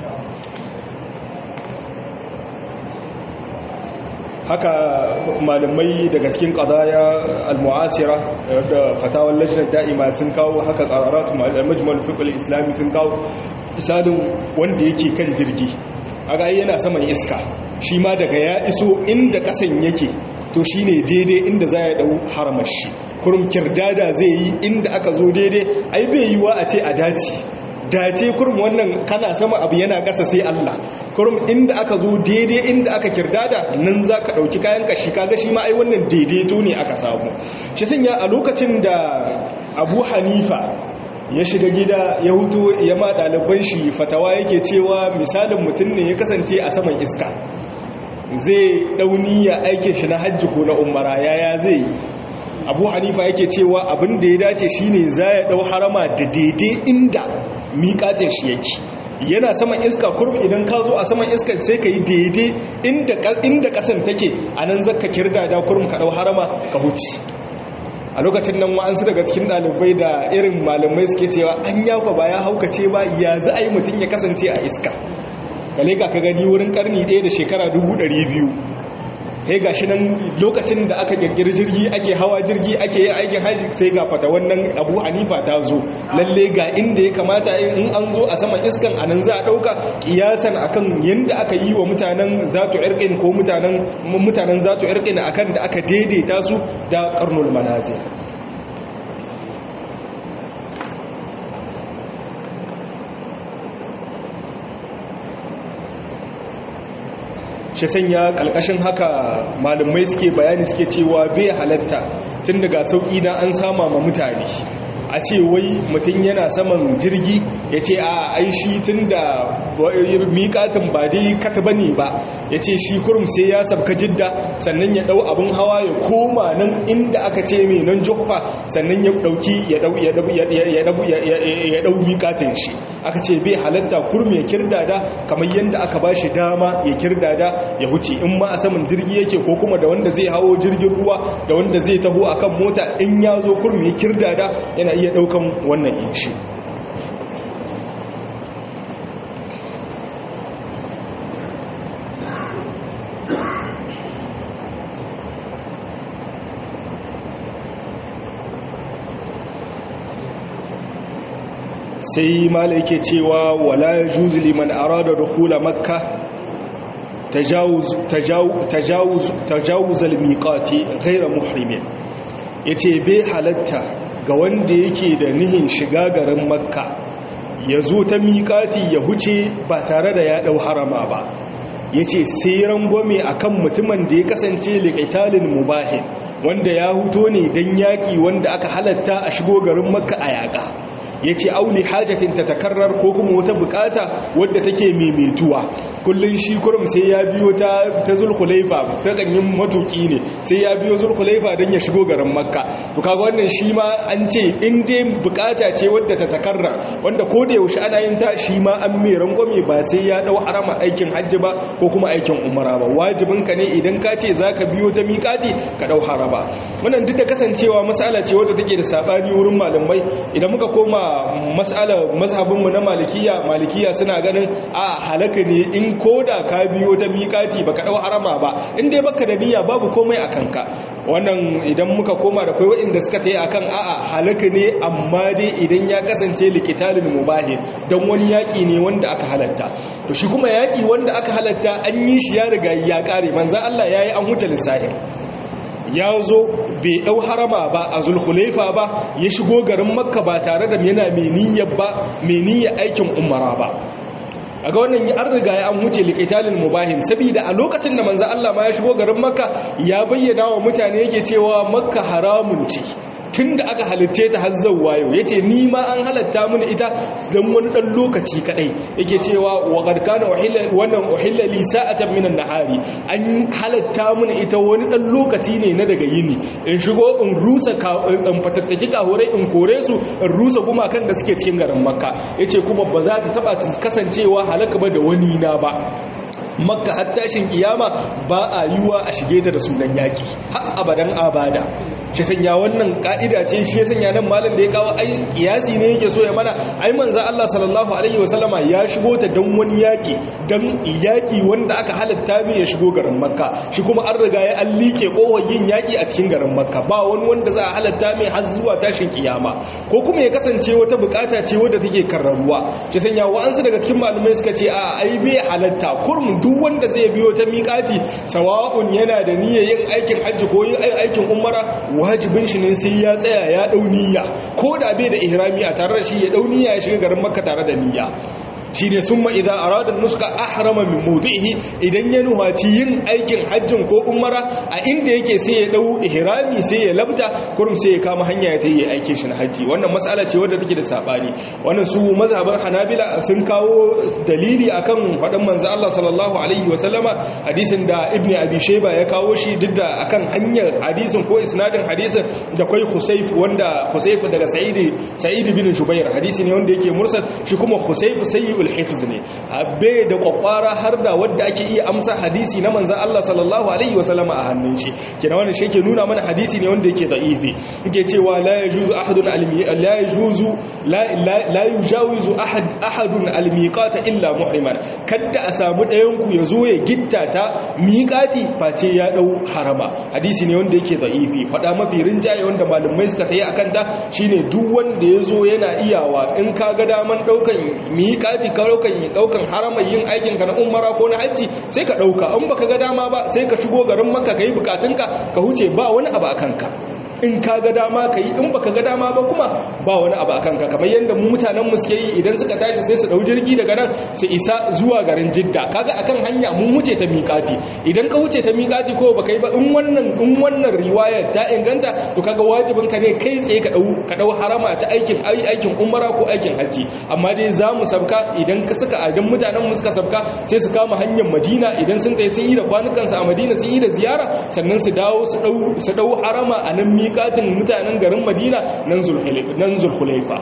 haka malamai daga cikin qadaya al-mu'asira da fatawar lajnar da'ima sun kawo haka qararatu majmal fiqh al-islami sun kawo misalin wanda yake kan jirgi aga yana saman iska shi ma daga ya iso inda kasan yake to shine daidai inda za ya dau haramar shi kurum kirdada zai yi inda aka zo daidai ai bai yiwa a ce a dace dace kurum wannan kana sama abu yana ƙasa sai Allah kurum inda aka zo daidai inda aka kirdada nan za ka ɗauki kayan kashi kaga shi ma ai wannan daidaito ne aka samu shi sanya a lokacin da abu hanifa ya shiga gida ya hutu ya ma ɗaliban shi fatawa yake cewa misalin mutum ne ya kasance a saman iska zai ɗauni ya aikin shi na hajji ko na umara yaya zai yi abu hanifa yake cewa abin da ya dace shine za ya ɗau harama da daidai inda miƙatin shi yake yana saman iska kurum idan ka zo a saman iskar sai ka yi daidai inda ƙasan take a nan zaka kirda da kurum ka ɗau harama ka huci a lokacin nan wa'ansu daga cikin ɗalibai da irin malamai suke cewa an yakwa ba ya haukace ba ya za a yi mutum ya kasance a iska kale ka gani wurin karni ɗaya da shekara dubu ɗari biyu sai ga shi nan lokacin da aka kirkiri jirgi ake hawa jirgi ake yin aikin hajji sai ga fata wannan abu hanifa ta zo lalle ga inda ya kamata in an zo a saman iskan a nan za a ɗauka kiyasan akan yadda aka yi wa mutanen zatu irkin ko mutanen zatu irkin akan da aka daidaita su da karnul manazir shi sanya kalkashin haka malamai suke bayani suke cewa bai halatta tun daga sauƙi na an sama ma mutane a ce wai mutum yana saman jirgi ya ce a aishi tun da miƙatin ba dai kata bane ba ya ce shi kurum sai ya sabka jidda sannan ya ɗau abin hawa ya koma nan inda aka ce mai nan jokfa sannan ya ɗauki ya ɗau miƙatin shi aka ce bai halatta kurum ya kirdada kamar yadda aka ba shi dama ya kirdada ya huce in ma a saman jirgi yake ko kuma da wanda zai hawo jirgin ruwa da wanda zai taho akan mota in ya zo kurum ya kirdada yana iya daukan wannan inci sai mala yake cewa wala yajuzu liman arada dukhula makkah tajawuz tajawuz tajawuz al-miqati ghayra muhrimin yace bai halatta ga wanda yake da nihin shiga garin makka ya zo ta miƙati ya huce ba tare da ya ɗau harama ba yace sai rangwame akan mutumin da ya kasance liqitalin mubahin wanda ya huto ne dan yaki wanda aka halatta a shigo garin makka a yaka ya ce auli hajjatin ta takarrar ko kuma wata bukata wadda take maimaituwa kullum shi kurum sai ya biyo ta zulkulaifa ta kanyin matuki ne sai ya biyo zulkulaifa don ya shigo garin makka to kaga wannan shi ma an ce in dai bukata ce wadda ta takarrar wanda ko da yaushe ana yin ta shi ma an mai rangwame ba sai ya dau harama aikin hajji ba ko kuma aikin umara ba wajibin ka ne idan ka ce zaka biyo ta miƙati ka dau haraba wannan duk da kasancewa mas'ala ce wadda take da sabani wurin malamai idan muka koma mas'ala mazhabinmu na malikiya malikiya suna ganin a halaka ne in koda ka biyo ta miƙati baka dau harama ba in dai baka da niyya babu komai a kanka wannan idan muka koma da kai waɗanda suka tayi akan a'a halaka ne amma dai idan ya kasance likitalin mubahi dan wani yaki ne wanda aka halatta to shi kuma yaki wanda aka halatta an yi shi ya riga ya kare manzo Allah yayi an huta lissahin ya zo bai ɗau harama ba a zulhulaifa ba ya shigo garin makka ba tare da yana meniyar ba meniyar aikin umara ba a ga wannan an riga ya an wuce liƙitalin mubahin saboda a lokacin da manzo Allah ma ya shigo garin makka ya bayyana wa mutane yake cewa makka haramun ce tun da aka halitta ta har zauwa yau ya ce ni ma an halatta mini ita don wani ɗan lokaci kaɗai yake cewa wa ƙarƙana wannan ohilla lisa a minan nahari an halatta mini ita wani ɗan lokaci ne na daga yini in shigo in rusa in fatattaki kahorai in kore su in rusa kuma kan da suke cikin garin makka ya ce kuma ba za ta taɓa kasancewa halaka ba da wani na ba makka har tashin kiyama ba a yiwa a shige ta da sunan yaki har abadan abada shi sanya wannan ka'ida ce shi sanya nan malam da ya kawo ai kiyasi ne yake so ya mana ai manzo Allah sallallahu alaihi wasallama ya shigo ta dan wani yaki dan yaki wanda aka halatta mai ya shigo garin makka shi kuma an riga ya an liƙe kohon yin yaki a cikin garin makka ba wani wanda za a halatta mai har zuwa tashin kiyama ko kuma ya kasance wata bukata ce wadda take karraruwa shi sanya wa'ansu daga cikin malamai suka ce a ai bai halatta kurmun duk wanda zai biyo ta miƙati sawa'un yana da niyyar yin aikin hajji ko yin aikin umara wajibin shi ne sai ya tsaya ya dau niyya ko da bai da ihrami a tare da shi ya dau niyya ya shiga garin makka tare da niyya shi ne sun ma'iza a radar nuska ahrama min mudu'ihi idan ya nuhaci yin aikin hajjin ko umara a inda yake sai ya dau ihrami sai ya labta kurum sai ya kama hanya ya ta yi aikin shi na hajji wannan matsala ce wadda take da sabani wannan su mazhaban hanabila sun kawo dalili akan faɗin manzo Allah sallallahu alaihi wa sallama hadisin da ibnu abi shayba ya kawo shi duk da akan hanyar hadisin ko isnadin hadisin da kai husayf wanda husayf daga sa'id sa'id bin jubair hadisi ne wanda yake mursal shi kuma husayf sayyi sayyul hifz ne abe da kwakwara har da wanda ake iya amsa hadisi na manzon Allah sallallahu alaihi wa sallama a hannun shi kina wannan shi yake nuna mana hadisi ne wanda yake da'ifi yake cewa la yajuzu ahadun almi la yajuzu la la yujawizu ahad ahadun almiqata illa muhriman kada a samu dayan ku yazo ya gitta ta miqati face ya dau harama hadisi ne wanda yake da'ifi fada mafi rinjaye wanda malumai suka tayi akan ta shine duk wanda yazo yana iyawa in ka ga daman daukan miqati ka daukan daukan haramar yin aikin ka na umara ko na hajji sai ka dauka in baka ga dama ba sai ka shigo garin makka kai bukatunka ka huce ba wani abu akan ka in ka ga dama ka yi in baka ga dama ba kuma ba wani abu akan ka kamar yadda mu mutanen mu suke yi idan suka tashi sai su dau jirgi daga nan su isa zuwa garin Jidda kaga akan hanya mun wuce ta miƙati idan ka wuce ta miƙati ko baka yi ba in wannan in wannan riwayar ta inganta to kaga wajibin ka ne kai tsaye ka dau ka dau harama ta aikin aikin umara ko aikin haji amma dai za mu sabka idan ka saka idan mutanen mu suka sabka sai su kama hanyar Madina idan sun tayi sun yi da kwanukansu a Madina sun yi da ziyara sannan su dawo su dau su dau harama a nan miƙatin mutanen garin madina nan zulhulaifa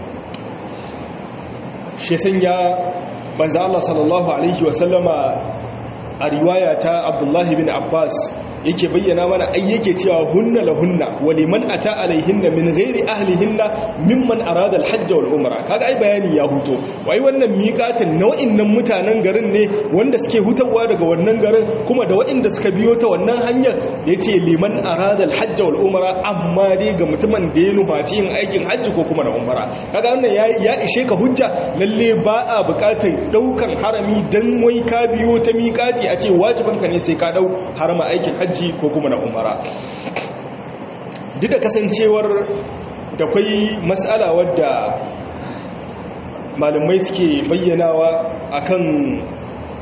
shi sanya banza Allah sallallahu Alaihi wasallama a riwaya ta abdullahi bin abbas yake bayyana mana ai yake cewa hunna la hunna wa liman ata alaihinna min ghairi ahlihinna mimman arada alhajj wal umra kaga ai bayani ya huto wai wannan miqatin nau'in nan mutanen garin ne wanda suke hutawa daga wannan garin kuma da waɗanda suka biyo ta wannan hanyar yace liman arada alhajj wal umra amma dai ga mutumin da ya nufaci yin aikin hajji ko kuma na umra kaga wannan ya, ya ishe ka hujja lalle ba a buƙatar daukan harami dan wai ka biyo ta miqati a ce wajibanka ne sai ka dau harama aikin hajji hajji ko kuma na umara duk da kasancewar da kwai matsala wadda malamai suke bayyanawa akan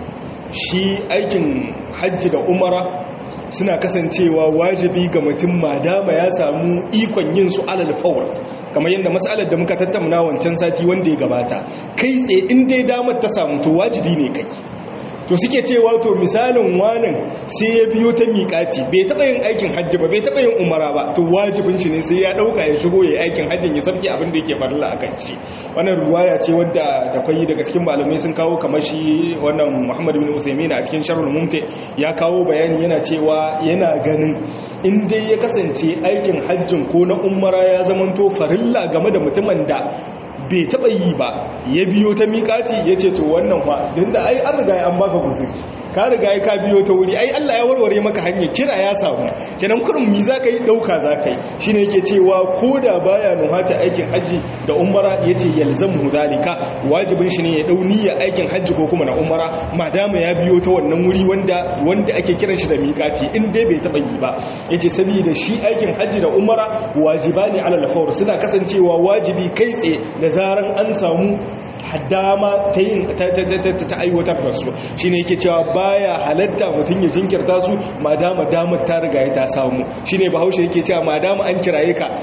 shi aikin hajji da umara suna kasancewa wajibi ga mutum madama ya samu ikon yin su alal fawar kamar yadda matsalar da muka tattauna wancan sati wanda ya gabata kai tsaye in dai damar ta samu to wajibi ne kai to suke cewa to misalin wanan sai ya biyo ta miƙati bai taɓa yin aikin hajji ba bai taɓa yin umara ba to wajibin shi ne sai ya ɗauka ya shigo ya aikin hajjin ya sabki abin da yake farilla a kan shi wannan ruwaya ce wadda da kwayi daga cikin malamai sun kawo kamar shi wannan muhammad bin usaimin a cikin sharhul mumti ya kawo bayani yana cewa yana ganin in dai ya kasance aikin hajjin ko na umara ya zamanto farilla game da mutumin da bai taɓa yi ba ya biyo ta miƙati ya ce to wannan ba don da ai an riga an baka guzuri ka riga ka biyo ta wuri ai Allah ya warware maka hanyar kira ya samu kenan kurin mi za ka yi ɗauka za ka yi shi ne yake cewa ko da baya nuhata aikin hajji da umara ya ce yalzamu zalika wajibin shi ne ya ɗau niyya aikin hajji ko kuma na umara madama ya biyo ta wannan wuri wanda wanda ake kiran shi da miƙati in dai bai taɓa yi ba ya ce saboda shi aikin hajji da umara wajiba ne alal fawr suna kasancewa wajibi kai tsaye da zaran an samu dama ta yin ta aiwatar da su shi ne yake cewa baya halatta mutum ya jinkirta su madama damar ta riga ya ta samu shi ne bahaushe yake cewa madama an kiraye ka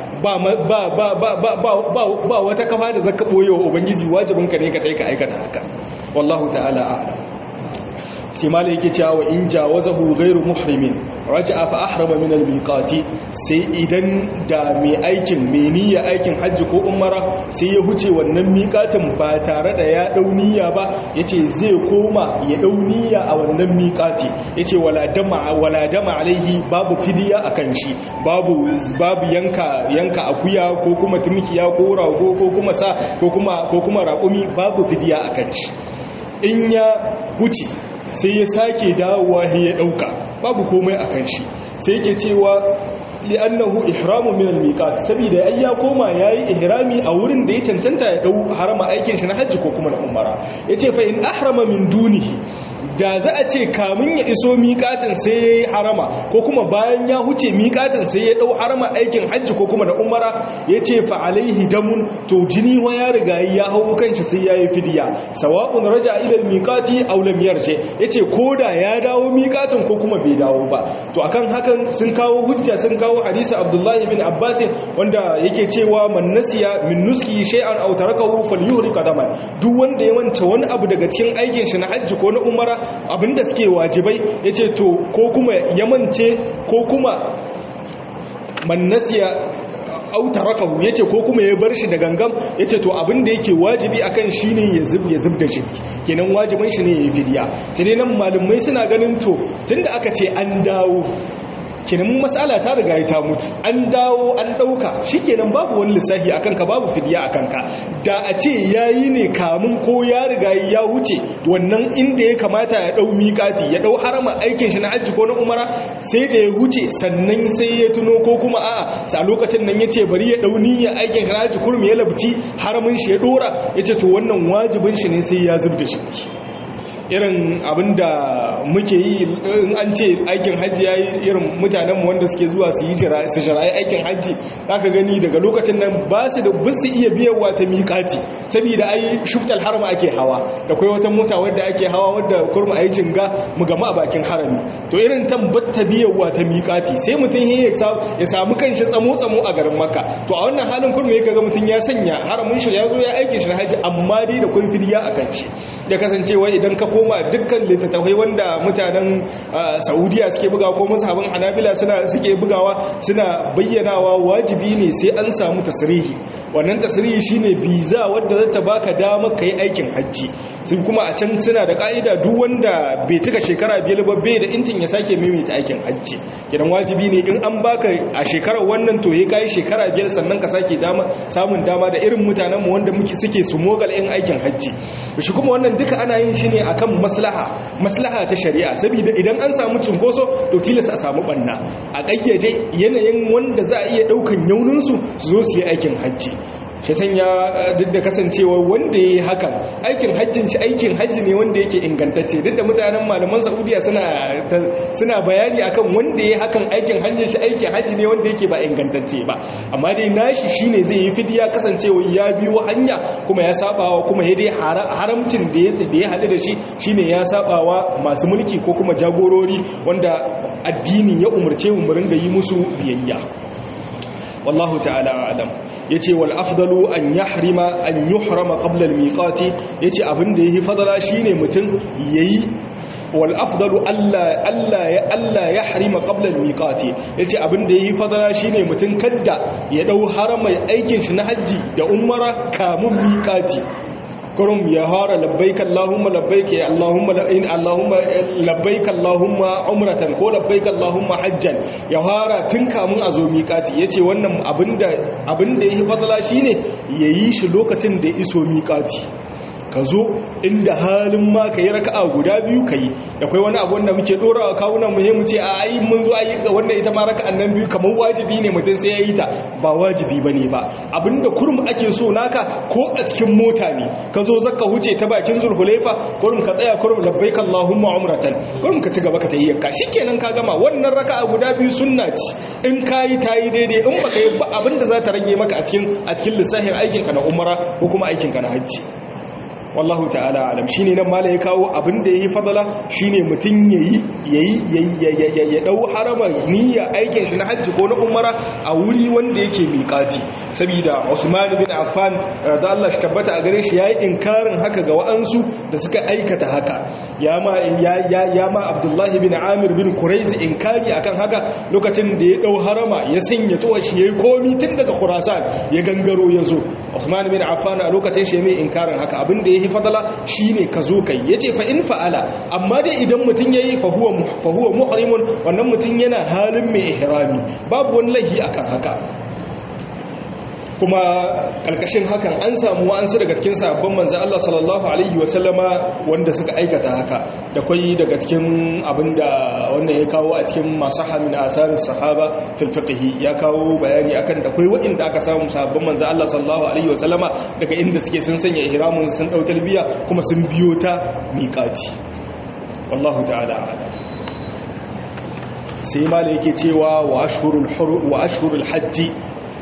ba wata kafa da zaka ɓoye wa ubangiji wajibinka ne ka ta ka aikata haka wallahu ta'ala a'lam sai malai yake cewa wa in jawazahu ghairu muhrimin raja'a fa ahrama min al-miqati sai idan da mai aikin mai niyya aikin hajji ko umara sai ya huce wannan miqatin ba tare da ya dau niyya ba yace zai koma ya dau niyya a wannan miqati yace wala dama wala dama alaihi babu fidiya akan shi babu babu yanka yanka akuya ko kuma tumkiya ko rago ko kuma sa ko kuma ko kuma raƙumi babu fidiya akan shi in ya huce sai ya sake dawowa ya dauka babu komai a kan shi sai yake cewa li'annahu ihramu min al-miqat saboda ai ya koma yayi ihrami a wurin da ya cancanta ya dau harama aikin shi na hajji ko kuma na umara yace fa in ahrama min dunihi da za a ce kamun ya iso miƙatin sai ya yi harama ko kuma bayan ya huce miƙatin sai ya ɗau harama aikin hajji ko kuma da umara ya ce fa'alaihi damun to jini wa ya riga ya hau kanci sai ya yi fidiya sawa'un raja ilal miƙati aulam yarje ya ce ko da ya dawo miƙatin ko kuma bai dawo ba to akan hakan sun kawo hujja sun kawo hadisi abdullahi bin abbasin wanda yake cewa man nasiya min nuski shay'an aw tarakahu falyuhri qadaman duk wanda ya manta wani abu daga cikin aikin shi na hajji ko na umara abinda suke wajibai ya ce to ko kuma ya mance ko kuma mannasiya autarakahu ya ce ko kuma ya bar shi da gangam ya ce to abinda yake wajibi akan shi ne ya zub ya zub da shi kenan wajibin shi ne ya yi fidiya sai dai nan malumai suna ganin to tunda aka ce an dawo kenan matsala ta riga ta mutu an dawo an dauka shikenan babu wani lissafi akan ka babu fidiya akan ka da a ce yayi ne kamun ko ya riga ya wuce wannan inda ya kamata ya dau miƙati ya dau harama aikin shi na hajji ko na umara sai da ya wuce sannan sai ya tuno ko kuma a'a sa lokacin nan yace bari ya dau niyya aikin shi na hajji kurmi ya labci haramin shi ya dora yace to wannan wajibin shi ne sai ya zubda shi irin abinda muke yi in an ce aikin hajji ya yi irin mutanenmu wanda suke zuwa su yi su shirayi aikin hajji za ka gani daga lokacin nan ba su da bisu iya biyarwa ta miƙati saboda ai shuftal harma ake hawa da kai wata mota wadda ake hawa wadda kurma a yi jinga mu gama a bakin harami to irin tambatta biyarwa ta miƙati sai mutum ya samu kanshi tsamo-tsamo a garin maka to a wannan halin kurma ya kaga mutum ya sanya haramin shi ya zo ya aikin shi na hajji amma dai da kun fidiya a kan shi ya kasancewa idan ka koma dukkan littattafai wanda mutanen saudiya suke bugawa ko mazhabin hanabila suna suke bugawa suna bayyanawa wajibi ne sai an samu tasirihi wannan tasirihi shine biza wadda za ta baka dama ka yi aikin hajji sun kuma a can suna da ka'ida duk wanda bai cika shekara biyar ba bai da incin ya sake maimaita aikin hajji kidan wajibi ne in an baka a shekarar wannan to ya kai shekara biyar sannan ka sake dama samun dama da irin mutanenmu wanda muke suke su mogal in aikin hajji shi kuma wannan duka ana yin shi ne akan maslaha maslaha ta shari'a saboda idan an samu cunkoso to tilas a samu banna a kayyade yanayin wanda za a iya daukan yauninsu su zo su yi aikin hajji shi sanya duk da kasancewa wanda ya yi hakan aikin hajjin shi aikin hajji ne wanda yake ingantacce duk da mutanen malaman saudiya suna bayani akan wanda ya yi hakan aikin hajjin shi aikin hajji ne wanda yake ba ingantacce ba amma dai nashi shine zai yi fidiya kasancewa ya biyo hanya kuma ya sabawa kuma ya dai haramcin da ya haɗu da shi shine ya sabawa masu mulki ko kuma jagorori wanda addini ya umarce mu ringa yi musu biyayya wallahu ta'ala alam yace wal afdalu an yahrima an yuhrama qabla al miqati yace abinda yayi fadala shine mutum yayi wal afdalu alla alla ya alla yahrima qabla al miqati yace abinda yayi fadala shine mutum kadda ya dau haramai aikin shi na haji da umara kamun miqati kurum ya fara labbaik Allahumma labbaik ya Allahumma in Allahumma labbaik Allahumma umratan ko labbaik Allahumma hajjan ya fara tun kamun a zo miƙati yace wannan abinda abinda yake fadala shine yayi shi lokacin da iso miƙati ka zo inda halin ma ka yi raka'a guda biyu ka yi da kwai wani abu wanda muke dora wa kawunan muhimmu ce a ayi mun zo ayi wannan ita ma raka'an nan biyu kamar wajibi ne mutum sai ya yi ta ba wajibi ba ne ba abinda kurum ake so naka ko a cikin mota ne ka zo zaka huce ta bakin zulhulaifa kurum ka tsaya kurum labbaik allahumma umratan kurum ka ci gaba ka tayi ka shikenan ka gama wannan raka'a guda biyu sunna ce in kayi tayi daidai in baka yi abinda za ta rage maka a cikin a cikin lissafin aikinka na umara ko kuma aikinka na hajji wallahu ta'ala alam shine nan mala ya kawo abin da yayi fadala shine mutun yayi yayi ya dau harama niyya aikin shi na hajji ko na umara a wuri wanda yake miƙati saboda Usman bin Affan da Allah shi tabbata a gare shi yayi inkarin haka ga wa'ansu da suka aikata haka ya ma ya ma Abdullah bin Amir bin Quraiz inkari akan haka lokacin da ya dau harama ya sanya tuwa shi yayi komi tun daga Khurasan ya gangaro ya zo Usman bin Affan a lokacin shi mai inkarin haka abin da yayi fadala shine ka zo kai yace fa in fa'ala amma dai idan mutun yayi fa huwa fa huwa muhrimun wannan mutun yana halin mai ihrami babu wani lahi akan haka kuma kalkashin hakan an samu wa'ansu daga cikin sahabban manzo Allah sallallahu alaihi wasallama wanda suka aikata haka da kwai daga cikin abinda wannan ya kawo a cikin masaha min asarin sahaba fil fiqh ya kawo bayani akan da kwai wa'inda aka samu sahabban manzo Allah sallallahu alaihi wasallama daga inda suke sun sanya ihramin sun dau talbiya kuma sun biyo ta miqati wallahu ta'ala sai mala yake cewa wa ashhurul wa ashhurul hajji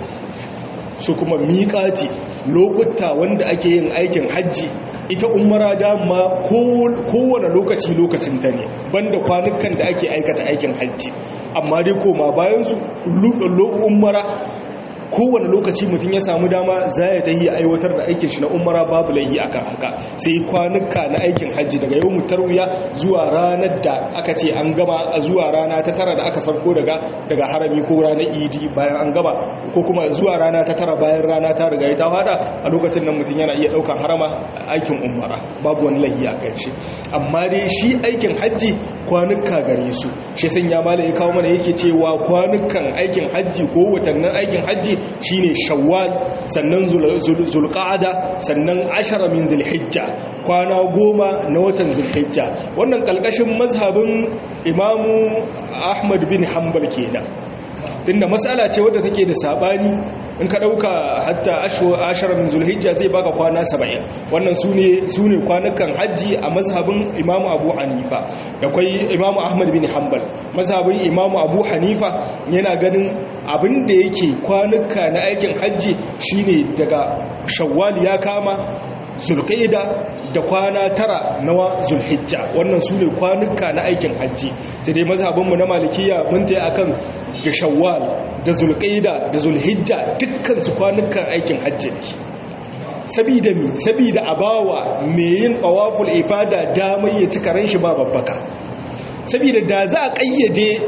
su kuma miƙati lokuta wanda ake yin aikin hajji ita umara dama kowane lokaci lokacin ta ne banda kwanukan da ake aikata aikin hajji amma dai koma bayansu umara kowane lokaci mutum ya samu dama za ya ta yi aiwatar da aikin shi na umara babu laihi akan haka sai kwanuka na aikin hajji daga yau mutarwiya zuwa ranar da aka ce an gama zuwa rana ta tara da aka sauko daga daga harami ko ranar idi bayan an gama ko kuma zuwa rana ta tara bayan rana ta riga ta fada a lokacin nan mutum yana iya daukan harama aikin umara babu wani laihi a kan shi amma dai shi aikin hajji kwanuka gare su shi sanya mala ya kawo mana yake cewa kwanukan aikin hajji ko watannin aikin hajji shine shawwal sannan zulqa'ada sannan ashara min zulhijja kwana goma na watan zulhijja wannan kalkashin mazhabin imamu ahmad bin hanbal kenan tunda matsala ce wadda take da sabani in ka dauka hatta ashara min zulhijja zai baka kwana 70 wannan sune sune kwanukan haji a mazhabin imamu abu hanifa da kai imamu ahmad bin hanbal mazhabin imamu abu hanifa yana ganin abin da yake kwanuka na aikin hajji shine daga shawwal ya kama zulqaida da kwana tara na zulhijja wannan su ne kwanuka na aikin hajji sai dai mazhabinmu na malikiya mun ta akan da shawwal da zulqaida da zulhijja dukkan su kwanukan aikin hajji ne sabida mi sabida abawa me yin tawaful ifada damar ya ci karen shi ba babbaka saboda da za a kayyade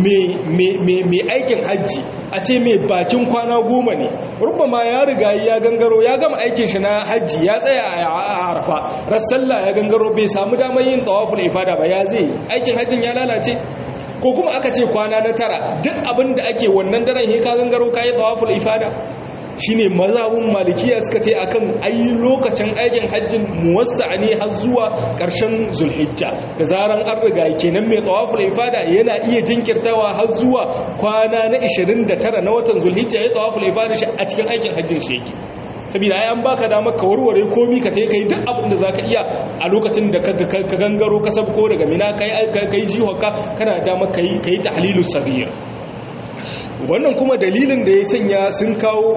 mai aikin hajji a ce mai bakin kwana goma ne rubama ya riga ya gangaro ya gama aikin shi na hajji ya tsaya a arafa rassalla ya gangaro bai samu damar yin tawaful ifada ba ya zai aikin hajjin ya lalace ko kuma aka ce kwana na tara duk abin da ake wannan daren he ka gangaro ka yi tawaful ifada shine mazhabin malikiya suka tai akan ayi lokacin aikin hajjin muwassa ne har zuwa ƙarshen zulhijja da zaran an riga kenan mai tawaful ifada yana iya jinkirtawa har zuwa kwana na 29 na watan zulhijja ya tawaful ifada shi a cikin aikin hajjin shi yake saboda ai an baka damar ka warware komi ka tayi kai duk abin da zaka iya a lokacin da ka gangaro ka sabko daga mina kai kai jihoka kana damar kai kai tahlilus saghir wannan kuma dalilin da ya sanya sun kawo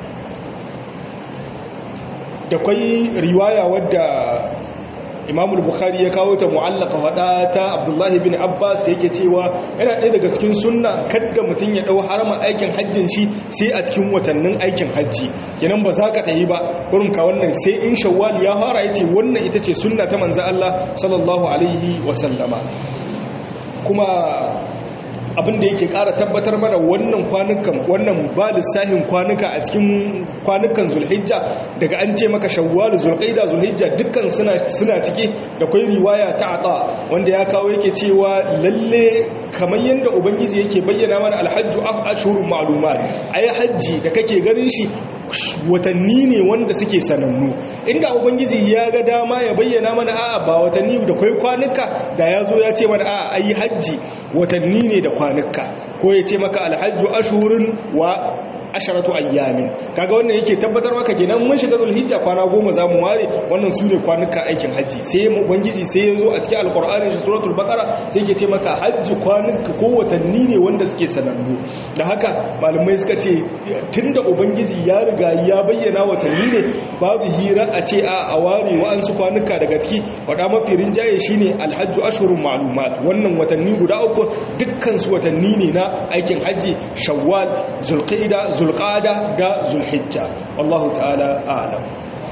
da kwai riwaya wadda imamul bukhari ya kawo ta mu'allaka faɗa ta abdullahi bin abbas yake cewa yana ɗaya daga cikin sunna kadda mutum ya ɗau harama aikin hajjin shi sai a cikin watannin aikin hajji kenan ba za ka tahi ba kurin ka wannan sai in shawwal ya fara yace wannan ita ce sunna ta manzo Allah sallallahu alaihi wa sallama kuma abin da yake ƙara tabbatar mana wannan kwanukan wannan ba lissahin kwanuka a cikin kwanukan zulhijja daga an ce maka shawwal zulqaida zulhijja dukkan suna suna cike da kai riwaya ta ata wanda ya kawo yake cewa lalle kamar yadda ubangiji yake bayyana mana alhajju ashhurun ma'lumat ai hajji da kake ganin shi watanni ne wanda suke sanannu inda ubangiji ya ga dama ya bayyana mana a'a ba watanni da kai kwanuka da ya zo ya ce mana a'a ayi hajji watanni ne da kwanuka ko ya ce maka alhajju ashhurun wa asharatu ayyamin kaga wannan yake tabbatar maka kenan mun shiga zulhijja kwana goma zamu ware wannan sune kwanuka aikin haji sai mu ubangiji sai yazo a cikin alqur'ani shi suratul baqara sai yake ce maka haji kwanuka ko watanni ne wanda suke sanannu da haka malamai suka ce tunda ubangiji ya riga ya bayyana watanni ne babu hira a ce a a ware wa'ansu kwanuka daga ciki wada mafi rinjaye shine alhajju ashhurun ma'lumat wannan watanni guda uku dukkan su watanni ne na aikin haji shawwal zulqa'ida zulqada da zulhijja wallahu ta'ala a'lam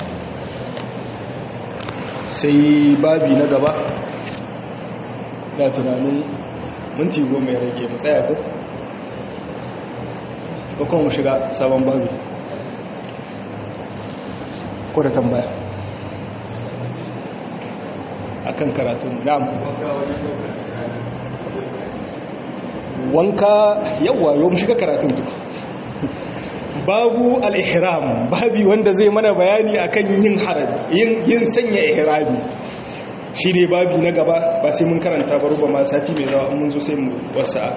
sai babi na gaba da tunanin minti goma ya rage mu tsaya ko ko kuma mu shiga sabon babi ko da tambaya akan karatun na'am wanka yawa yau mu shiga karatun tuku babu al-ihram babi wanda zai mana bayani akan yin haraj yin yin sanya ihrami shi ne babi na gaba ba sai mun karanta ba ruba ma sati mai zawa mun zo sai mu wasa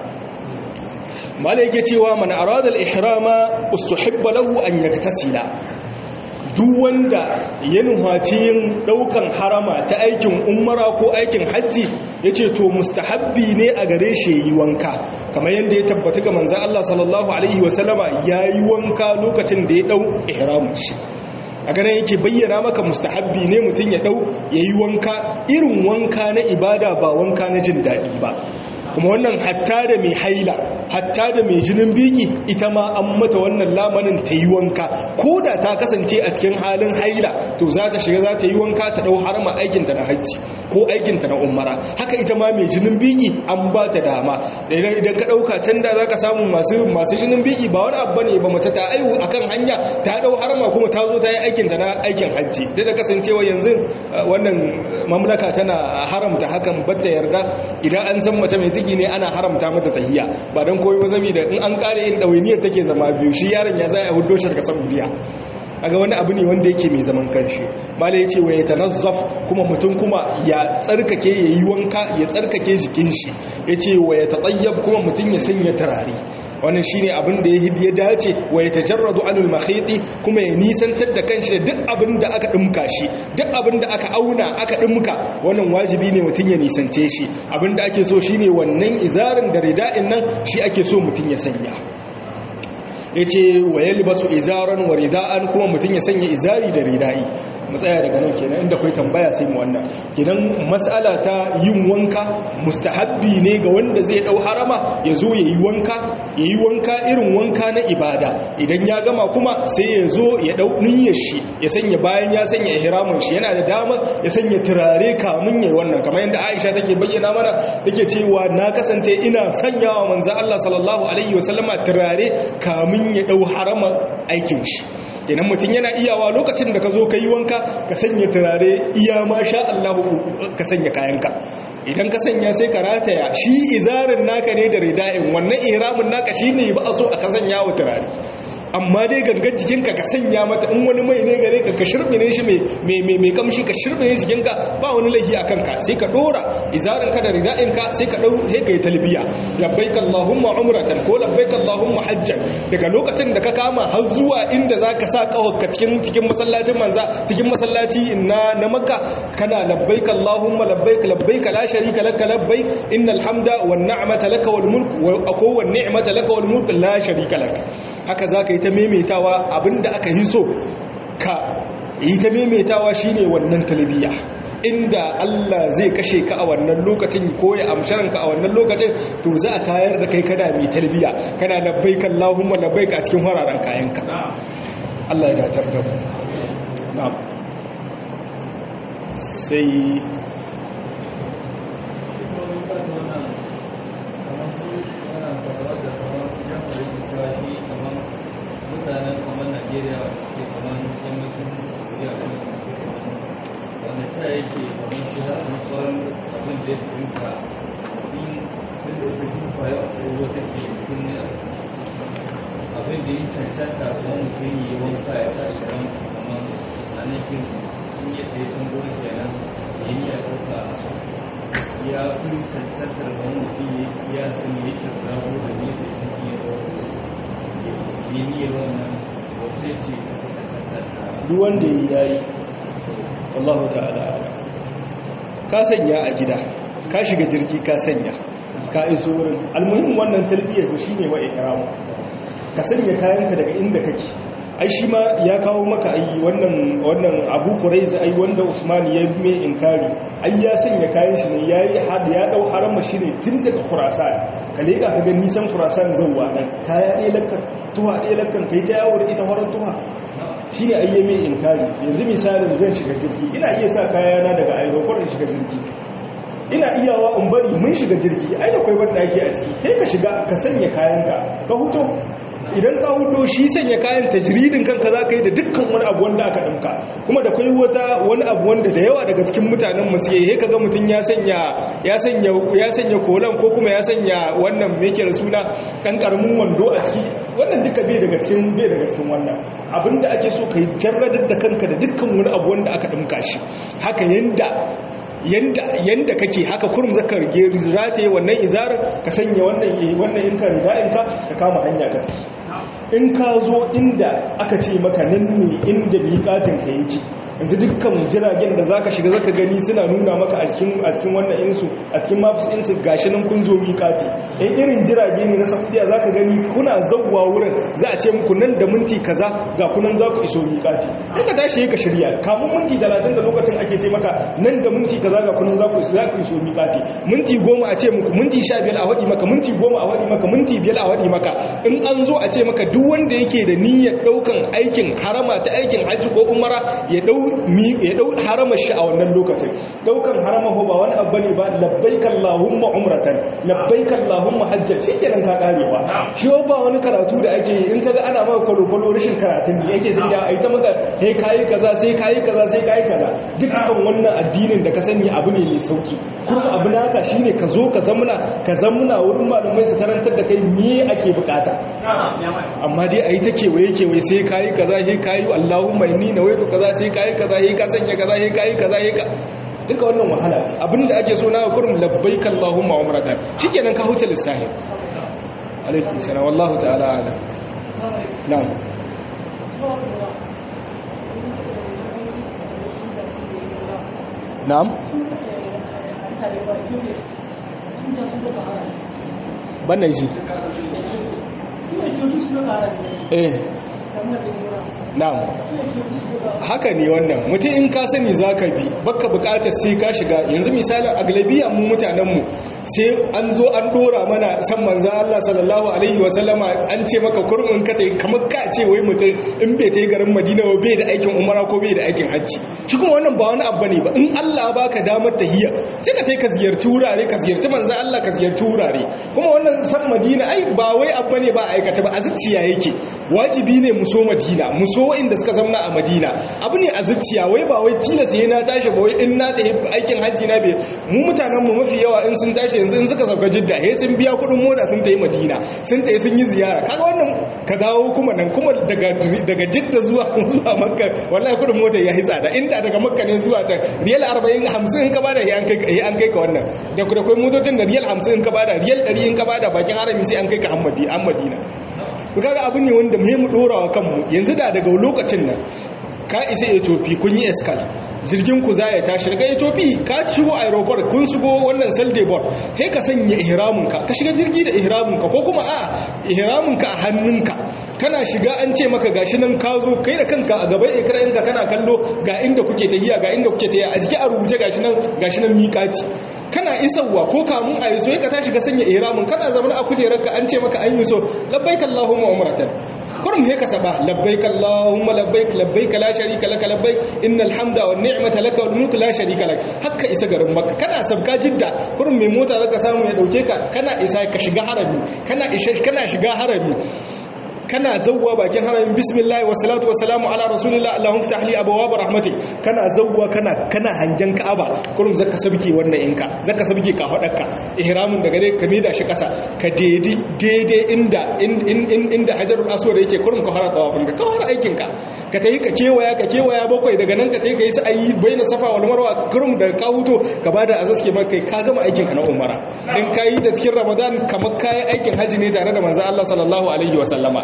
mala yake cewa man arada al-ihrama ustuhibba lahu an yaktasila duk wanda ya nuhaci yin daukan harama ta aikin umara ko aikin hajji ya ce to mustahabbi ne a gare shi yi wanka kamar yadda ya tabbata ga manzan Allah sallallahu Alaihi wasallama ya yi wanka lokacin da ya dau ihramun shi a ganin yake bayyana maka mustahabbi ne mutum ya dau ya yi wanka irin wanka na ibada ba wanka na jin daɗi ba kuma wannan hatta da mai haila hatta da mai jinin biki ita ma an mata wannan lamanin ta yi wanka ko da ta kasance a cikin halin haila to za ta shiga za ta yi wanka ta dau harama aikinta na hajji ko aikinta na umara haka ita ma mai jinin biki an ba ta dama idan idan ka dauka can da za ka samu masu masu jinin biki ba wani abu ne ba mace ta aihu akan hanya ta dau harama kuma ta zo ta yi aikinta na aikin hajji da da kasancewa yanzu wannan mamlaka tana haramta hakan batta yarda idan an san mace mai ciki ne ana haramta mata tahiya ba don koyi ba zami da in an kare yin ɗawainiyar take zama biyu shi yaron ya zai a hudo shi daga saudiya aga wani abu ne wanda yake mai zaman kanshi mala ya ce wa ya tanazzaf kuma mutum kuma ya tsarkake ya yi wanka ya tsarkake jikin shi ya ce wa ya taɗayyab kuma mutum ya sanya turare wannan shine abin da ya dace wa ya tajarradu anil makhiti kuma ya nisantar da kanshi da duk abin da aka dimka shi duk abin da aka auna aka dimka wannan wajibi ne mutum ya nisance shi abin da ake so shine wannan izarin da rida'in nan shi ake so mutum ya sanya yace wa yalbasu izaran wa rida'an kuma mutum ya sanya izari da rida'i matsaya daga nan kenan inda kai tambaya sai mu wannan kenan mas'ala ta yin wanka mustahabbi ne ga wanda zai dau harama ya zo yayi wanka yayi wanka irin wanka na ibada idan ya gama kuma sai ya zo ya dau niyyar shi ya sanya bayan ya sanya ihramin shi yana da dama ya sanya turare kamun yayi wannan kamar yadda Aisha take bayyana mana take cewa na kasance ina sanyawa manzo Allah sallallahu alaihi wasallama turare kamun ya dau harama aikin shi kenan mutum yana iyawa lokacin da ka zo ka yi wanka ka sanya turare iya ma sha Allah ka sanya kayanka idan ka sanya sai ka rataya shi izarin naka ne da rida'in wannan ihramin naka shine ba a so a ka sanya wa turare amma dai gangan jikinka ka sanya mata in wani mai ne gare ka ka shirbine shi mai kamshi ka shirbine jikinka ba wani laifi a kanka sai ka dora izarin ka da rida'in ka sai ka dau sai ka yi talbiya labbaik allahumma umratan ko labbaik allahumma hajjan daga lokacin da ka kama har zuwa inda zaka sa kawaka cikin cikin masallacin manza cikin masallaci na na makka kana labbaik allahumma labbaik labbaik la sharika lak labbaik innal hamda wan ni'mata lak wal mulk wa ko wan ni'mata lak wal mulk la sharika lak haka zaka yi ta maimaitawa abinda aka yi so ka yi ta maimaitawa shine wannan talbiya inda Allah zai kashe ka a wannan lokacin ko ya amsharanka a wannan lokacin to za a tayar da kai kana mai talbiya kana labbaik Allahumma labbaik a cikin hararen kayanka Allah ya datar da mu na'am sai mutanen kamar Najeriya suke kamar yammacin Saudiya wanda ta yake kamar shi haɗin tsoron abin da ya fahimta in duk da wata jufa ya ce ruwa take kunne abin da yi cancanta kuma mutum yi wanka ya sa shi ran kamar a nan kin in ya tsaye sun gona kenan ya yi ya ɗauka ya fi cancantar wani mutum ya sun yi yake rago da ne da ciki ya ɗauka yi niyyar wannan wace ce ta cancantar duk wanda ya yi wallahu ta'ala ka sanya a gida ka shiga jirgi ka sanya ka iso wurin almuhim wannan tarbiyyar ku shine wa ihramu ka sanya kayanka daga inda kake ai shi ma ya kawo maka ai wannan wannan Abu Quraiza ai wanda Usman ya mai inkari ai ya sanya kayan shi ne yayi had ya dau harama shi ne tun daga Khurasan ka leka ka ga nisan Khurasan zuwa nan kaya ɗaya lakkan tuha ɗaya lakkan kai ta yawo da ita horon tuha shi ne ayyami inkari yanzu misalin zan shiga jirgi ina iya sa kayana daga aeroport in shiga jirgi ina iyawa in bari mun shiga jirgi ai da kwai banda ake a ciki kai ka shiga ka sanya kayanka ka huto idan ka hudo shi sanya kayan tajridin kanka za ka yi da dukkan wani abu wanda aka ɗinka kuma da kwai wata wani abu wanda da yawa daga cikin mutanen masu yi he kaga mutum ya sanya ya sanya ya sanya kolan ko kuma ya sanya wannan me yake da suna ɗan ƙaramin wando a ciki wannan duka bai daga cikin bai daga cikin wannan abinda ake so kai jarradar da kanka da dukkan wani abu wanda aka dinka shi haka yanda yanda yanda kake haka kurum zaka rige rataye wannan izarin ka sanya wannan wannan in ka riga in ka ka kama hanya ka tafi in ka zo inda aka ce maka nan ne inda miƙatin ka yake yanzu dukkan jiragen da zaka shiga zaka gani suna nuna maka a cikin a cikin wannan insu a cikin maps insu gashi nan kun zo miƙati in irin jirage ne na Saudiya zaka gani kuna zawwa wurin za a ce muku nan da minti kaza ga kunan za ku iso miƙati in ka tashi ka shirya kamun minti 30 da lokacin ake ce maka nan da minti kaza ga kunan za ku iso za ku iso miƙati minti 10 a ce muku minti 15 a wadi maka minti 10 a wadi maka minti 5 a wadi maka in an zo a ce maka duk wanda yake da niyyar daukan aikin harama ta aikin hajji ko umara ya dau ya dau haramar shi a wannan lokacin daukan harama ho ba wani abu ne ba labbaik allahumma umratan labbaik allahumma hajjan shikenan ka kare ba shi ba wani karatu da ake yi in kaga ana maka kwalo rashin karatun da yake sun da ai ta maka sai kai kaza sai kai kaza sai kai kaza dukkan wannan addinin da ka sani abu ne mai sauki kuma abu naka shine ka zo ka zamuna ka zamuna wurin malamai su karantar da kai me ake bukata amma dai ayi ta kewaye kewaye sai kai kaza sai kai allahumma inni nawaitu kaza sai kai kaza sai ka sanya kaza sai kai kaza sai ka duka wannan wahala ce abinda ake so na kurum labbaik allahumma umratan shikenan ka huce lissahi alaikum salam wallahu ta'ala alam na'am na'am bannan shi eh na'am haka ne wannan mutum in ka sani zaka bi baka bukatar sai ka shiga yanzu misalin aglabiya mu mutanen mu sai an zo an dora mana san manzo Allah sallallahu alaihi wa sallama an ce maka kurmin ka tai kamar ka ce wai mutum in bai tai garin Madina ba bai da aikin umara ko bai da aikin hajji shi kuma wannan ba wani abu ne ba in Allah baka damar tahiyya sai ka tai ka ziyarci wurare ka ziyarci manzo Allah ka ziyarci wurare kuma wannan san Madina ai ba wai abu ne ba aikata ba a zuciya yake wajibi ne mu so Madina mu so inda suka zauna a Madina abu ne a zuciya wai ba wai tilas sai na tashi ba wai in na tafi aikin haji na bai mu mutanen mu mafi yawa in sun tashi yanzu in suka sauka Jidda he sun biya kuɗin mota sun tafi Madina sun tafi sun yi ziyara kaga wannan ka dawo kuma nan kuma daga daga Jidda zuwa zuwa Makka wallahi kuɗin mota ya yi tsada inda daga Makka ne zuwa can riyal 40 50 in ka bada ya an kai an kai ka wannan da da kai motocin da riyal 50 in ka bada riyal 100 in ka bada bakin harami sai an kai ka Hammadi Madina kaga abu ne wanda mu dora wa kanmu yanzu da daga lokacin nan ka isa etofi kun yi eskal jirgin ku za ya tashi daga etofi ka shigo aeroport kun shigo wannan saldebor sai ka sanya ihraminka ka shiga jirgi da ihraminka ko kuma a ihraminka a hannunka kana shiga an ce maka gashi nan ka zo kai da kanka a gaban ikirarinka kana kallo ga inda kuke tahiya ga inda kuke tahiya a jiki a rubuce gashi nan gashi nan miƙati kana isarwa ko kamun a yi so ka tashi ka sanya ihramin kana zama a kujerarka an ce maka an yi so labbaik allahumma umratan kurum he ka saba labbaik allahumma labbaik labbaik la sharika lak labbaik innal hamda wan ni'mata lak wal mulku la sharika lak hakka isa garin makka kana sabga jidda kurum mai mota zaka samu ya dauke ka kana isa ka shiga harami kana isha kana shiga harami kana zawwa bakin haramin bismillah wa salatu wa salamu ala rasulillah allahumma ftah li abwaab rahmatik kana zawwa kana kana hangen ka'aba kurum zaka sabke wannan inka zaka sabke ka hadarka ihramin daga dai ka mida shi kasa ka daidai daidai inda inda hajarul aswad yake kurum ka fara tawafin ka fara aikin ka ka tayi ka kewaya ka kewaya bakwai daga nan ka tayi ka yi sa'ayi baina safa wal marwa kurum da ka huto ka bada azaske maka kai ka gama aikin ka na umara in ka yi ta cikin ramadan kamar kai aikin haji ne tare da manzo Allah sallallahu alaihi wa sallama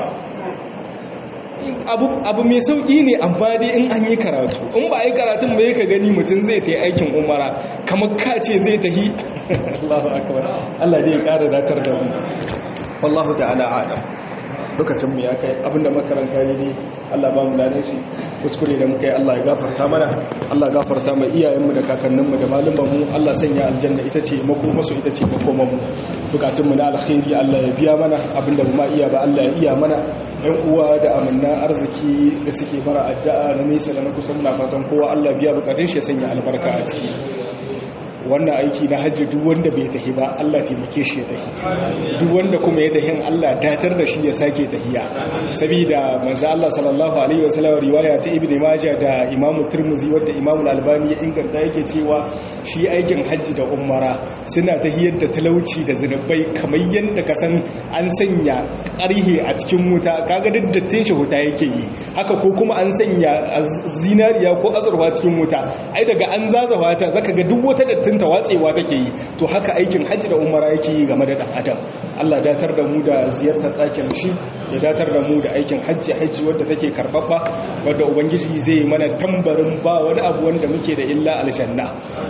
abu mai sauƙi ne amma dai in an yi karatu in ba a yi karatun ba ka gani mutum zai ta yi aikin umara kamar ka ce zai ta yi Allahu akbar Allah dai ya ƙara datar da mu wallahu ta'ala adam lokacin mu ya kai abinda makaranta ne ne Allah ba mu ladan shi kuskure da muka yi Allah ya gafarta mana Allah gafarta mai iyayenmu da kakanninmu da malumanmu Allah sanya aljanna ita ce makomasu ita ce makomanmu bukatunmu na alkhairi Allah ya biya mana abinda mu ma iya ba Allah ya iya mana yan uwa da amanna arziki da suke bara addu'a na nesa da na kusa muna fatan kowa Allah biya bukatun shi ya sanya albarka a ciki wannan aiki na hajji duk wanda bai tahi ba Allah taimake shi ya tahi duk wanda kuma ya tahin Allah datar da shi ya sake tahiya saboda manzo Allah sallallahu alaihi wasallam riwaya ta Ibn Majah da Imam Tirmidhi wanda Imam Al-Albani ya inganta yake cewa shi aikin hajji da umara suna tahiyar da talauci da zinubai kamar yanda ka san an sanya ƙarhe a cikin wuta kaga duk dattin shi wuta yake yi haka ko kuma an sanya zinariya ko azurfa cikin wuta ai daga an zazawa ta zaka ga duk wata dattin ta watsewa take yi to haka aikin hajji da umara yake yi game da dan adam Allah datar da mu da ziyartar ɗakin shi ya datar da mu da aikin hajji hajji wadda take karbabba wadda ubangiji zai mana tambarin ba wani abu wanda muke da illa aljanna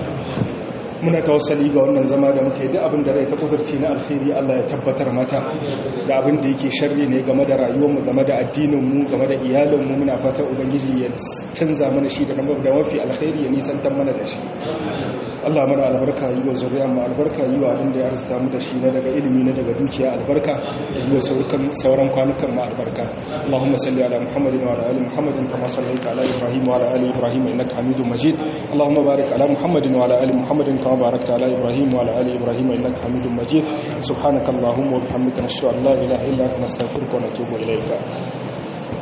muna tawassali ga wannan zama da muka yi duk abin da rai ta kudurci na alkhairi Allah ya tabbatar mata da abin da yake sharri ne game da rayuwarmu game da addininmu game da iyalinmu muna fatan ubangiji ya canza mana shi da da mafi alkhairi ya nisantar mana da shi Allah mana albarka yi wa zuriya mu albarka yi wa abin da ya arzuta mu da shi na daga ilimi na daga dukiya albarka yi wa sauran kwanukan mu albarka Allahumma salli ala Muhammadin wa ala ali Muhammadin kama sallaita ala Ibrahim wa ala ali Ibrahim innaka Hamidum Majid Allahumma barik ala Muhammadin wa ala ali Muhammadin kama باركت على إبراهيم وعلى آل إبراهيم إنك حميد مجيد سبحانك اللهم وبحمدك نشهد أن لا إله إلا أنت نستغفرك ونتوب إليك